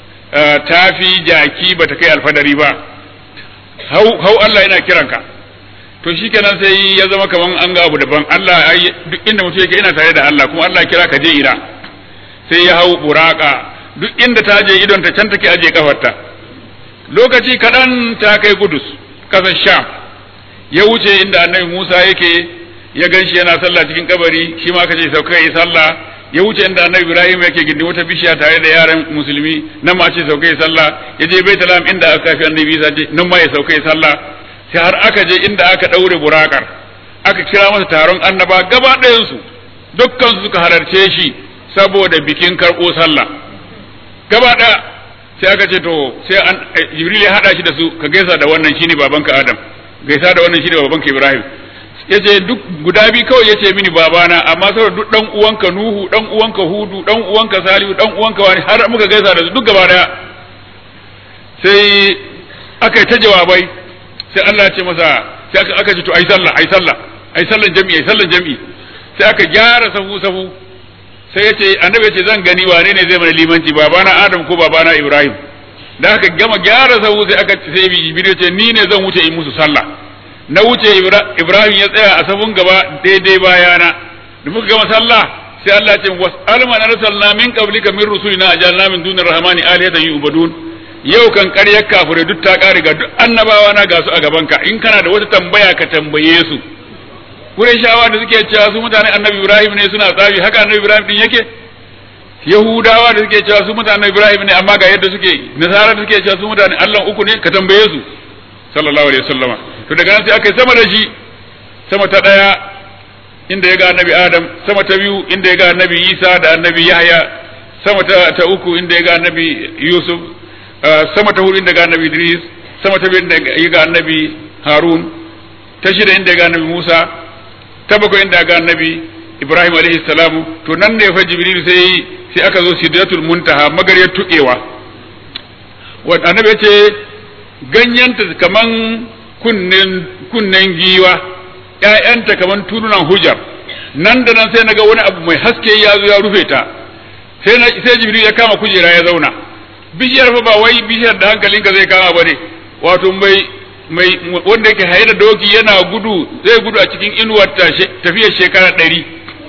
tafi jaki bata kai alfadari ba hau hau Allah yana kiranka to shikenan sai ya zama kaman an ga abu daban Allah duk inda mutum yake ina tare da Allah kuma Allah kira ka je ina sai ya hau buraka duk inda ta je idon ta can take aje kafarta lokaci kaɗan ta kai gudus ƙasar sham ya wuce inda annabi musa yake ya gan shi yana sallah cikin kabari shi ma kace sauka yi sallah ya wuce inda annabi ibrahim yake gindi wata bishiya tare da yaran musulmi nan ma ce sauka yi sallah ya je baitalam inda aka kafi annabi isa ce nan ma ya sauka yi sallah sai har aka je inda aka ɗaure burakar aka kira masa taron annaba gaba ɗayansu dukkan su suka halarce shi saboda bikin karɓo sallah gaba ɗaya sai aka ce to sai an jibril ya hada shi da su ka gaisa da wannan shine babanka adam gaisa da wannan shine babanka ibrahim yace duk guda bi kawai yace mini babana amma saboda duk dan uwanka nuhu dan uwanka hudu dan uwanka salihu dan uwanka wani har muka gaisa da su duk gaba daya sai aka yi ta jawabai sai Allah ya ce masa sai aka aka ce to ai sallah ai sallah ai sallan jami'i ai sallan jami'i sai aka gyara safu safu sai ya ce annabi ya ce zan gani wane ne zai mana limanci babana adam ko babana ibrahim da aka gama gyara sahu sai aka sai jibril ce ni ne zan wuce in musu sallah na wuce ibrahim ya tsaya a safun gaba daidai bayana da muka gama sallah sai Allah ya ce was'al man arsalna min qablika min rusulina ajalna min dunir rahmani alihatan yu'badun yau kan ƙaryar kafirai duk ta ƙare ga duk annabawa na ga su a gabanka in kana da wata tambaya ka tambaye su Qurayshawa da suke cewa su mutane Annabi Ibrahim ne suna tsafi haka Annabi Ibrahim din yake Yahudawa da suke cewa su mutane Ibrahim ne amma ga yadda suke Nasara da suke cewa su mutane Allah uku ne ka tambaye su sallallahu alaihi wasallama to daga nan sai aka yi sama da shi sama ta daya inda ya ga Annabi Adam sama ta biyu inda ya ga Annabi Isa da Annabi Yahya sama ta, ta uku inda ya ga Annabi Yusuf sama ta hudu inda ga Annabi Idris sama ta biyu inda ya ga Annabi Harun ta shida inda ya ga Annabi Musa ta bakwai inda ga annabi Ibrahim alaihi salamu to nan ne fa Jibril sai sai aka zo sidratul muntaha magariyar tukewa wanda annabi ya ce ganyenta kaman kunnen kunnen giwa ƴaƴanta kaman turunan hujar nan da nan sai naga wani abu mai haske ya zo ya rufe ta sai sai Jibril ya kama kujera ya zauna bishiyar fa ba wai bishiyar da hankalinka zai kama bane wato mai mai wanda yake haye da doki yana gudu zai gudu a cikin inuwar tafiyar shekara ɗari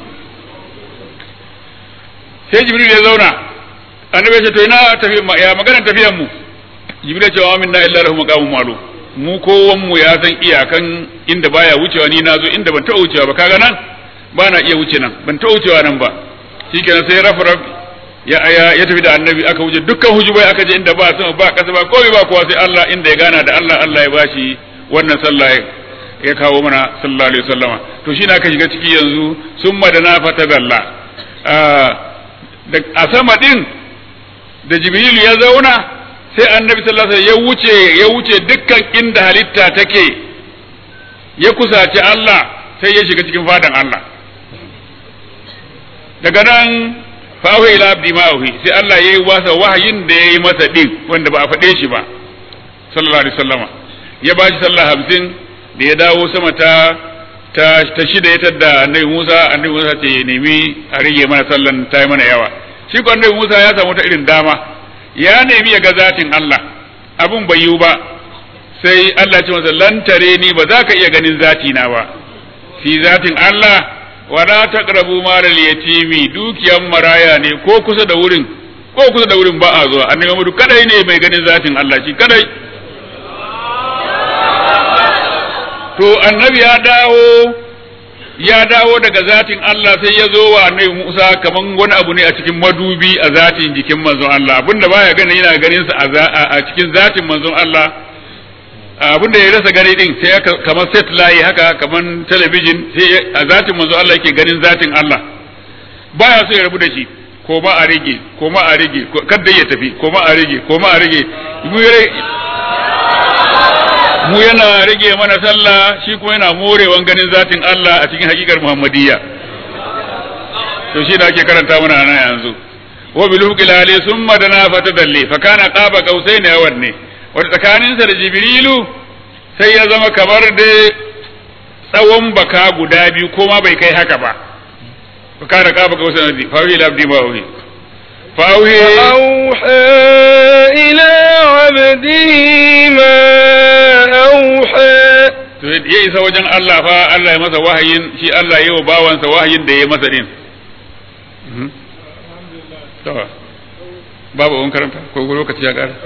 sai jibril ya zauna annabi ya ce to ina tafiya ya magana tafiyar mu jibril ya ce wa minna illa lahu maqamun ma'lum mu kowan mu ya san iyakan inda baya wucewa ni nazo inda ban taɓa wucewa ba kaga nan ba na iya wuce nan ban taɓa wucewa nan ba shikenan sai rafa raf ya ya tafi da annabi aka wuce dukkan hujubai aka je inda ba sama ba kasa ba komai ba kowa sai Allah inda ya gana da Allah Allah ya bashi wannan sallah ya kawo mana sallallahu alaihi wasallama to shi na aka shiga ciki yanzu summa da na fata dalla a sama din da jibril ya zauna sai annabi sallallahu alaihi ya wuce ya wuce dukkan inda halitta take ya kusaci Allah sai ya shiga cikin fadan Allah daga nan fa auhi ila abdi ma auhi sai Allah yayi wasa wahayin da yayi masa din wanda ba a faɗe shi ba sallallahu alaihi wasallama ya bashi sallah hamsin da ya dawo sama ta ta ta shida ya tadda annabi Musa annabi Musa ce ya nemi a rage mana sallan ta yi mana yawa shi ko annabi Musa ya samu ta irin dama ya nemi ya ga zatin Allah abun bai yiwu ba sai Allah ya ce masa lan tare ni ba za ka iya ganin zati na ba fi zatin Allah wala taqrabu malal yatimi dukiyan maraya ne ko kusa da wurin ko kusa da wurin ba a zuwa annabi Muhammadu kadai ne mai ganin zatin Allah shi kadai to annabi ya dawo ya dawo daga zatin Allah sai ya zo wa annabi Musa kaman wani abu ne a cikin madubi a zatin jikin manzon Allah abinda baya gani yana ganin sa a cikin zatin manzon Allah abinda ya rasa gani din sai kamar set layi haka kaman talabijin sai a zatin manzon Allah yake ganin zatin Allah baya so ya rabu da shi ko ma a rage ko ma a rage kada ya tafi ko ma a rage ko ma a rage mu yana rage mana sallah shi kuma yana morewan ganin zatin Allah a cikin hakikar Muhammadiyya to shi da ake karanta mana nan yanzu wa bil hukilali summa dana fatadalli fa kana qaba qausaini awan ne wata tsakanin sa da Jibrilu sai ya zama kamar da tsawon baka guda biyu ko ma bai kai haka ba fa kana qaba qausaini fa wi labdi ma wi فأوحي إلى عبده ما أوحى ya isa wajen Allah fa Allah ya masa wahayin shi Allah ya wa bawansa wahayin da ya masa din babu wani karanta ko lokaci ya ƙara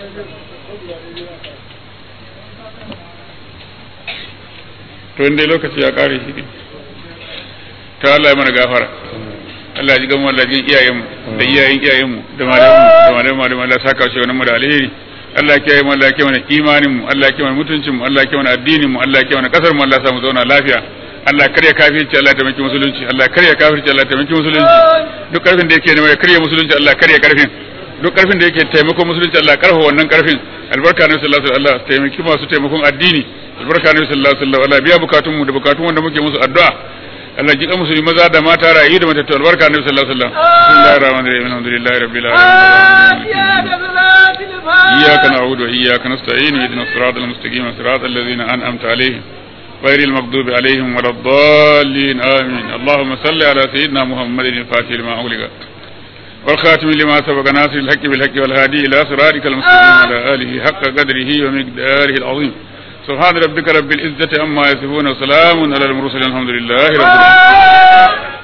to inda lokaci ya ƙare shi ne ta Allah ya mana gafara Allah ji gamu Allah jin iyayenmu da iyayen iyayenmu da malamanmu da malamanmu da Allah saka shi wannan mu da alheri Allah kiyaye mu Allah kiyaye mana imanin mu Allah kiyaye mana mutuncin mu Allah kiyaye mana addinin mu Allah kiyaye mana kasar mu Allah sa mu zauna lafiya Allah karya kafirci Allah taimaki musulunci Allah karya kafirci Allah taimaki musulunci duk karfin da yake ne ya karya musulunci Allah karya karfin duk karfin da yake taimako musulunci Allah karfa wannan karfin albarka ne sallallahu alaihi wasallam taimaki masu taimakon addini albarka ne sallallahu alaihi wasallam Allah biya bukatun mu da bukatun wanda muke musu addu'a Allah ji musulmi maza da mata rayu da matattu albarka ne sallallahu alaihi wasallam bismillahir rahmanir rahim alhamdulillahi rabbil alamin iyyaka na'budu wa iyyaka nasta'in ihdinas siratal mustaqim siratal ladzina an'amta alaihim غير المغضوب عليهم ولا الضالين آمين اللهم صل على سيدنا محمد الفاتح لما أغلق والخاتم لما سبق ناصر الحق بالحق والهادي إلى صراطك المستقيم على آله حق قدره ومقداره العظيم سبحان ربك رب العزة عما يصفون وسلام على المرسلين الحمد لله رب العالمين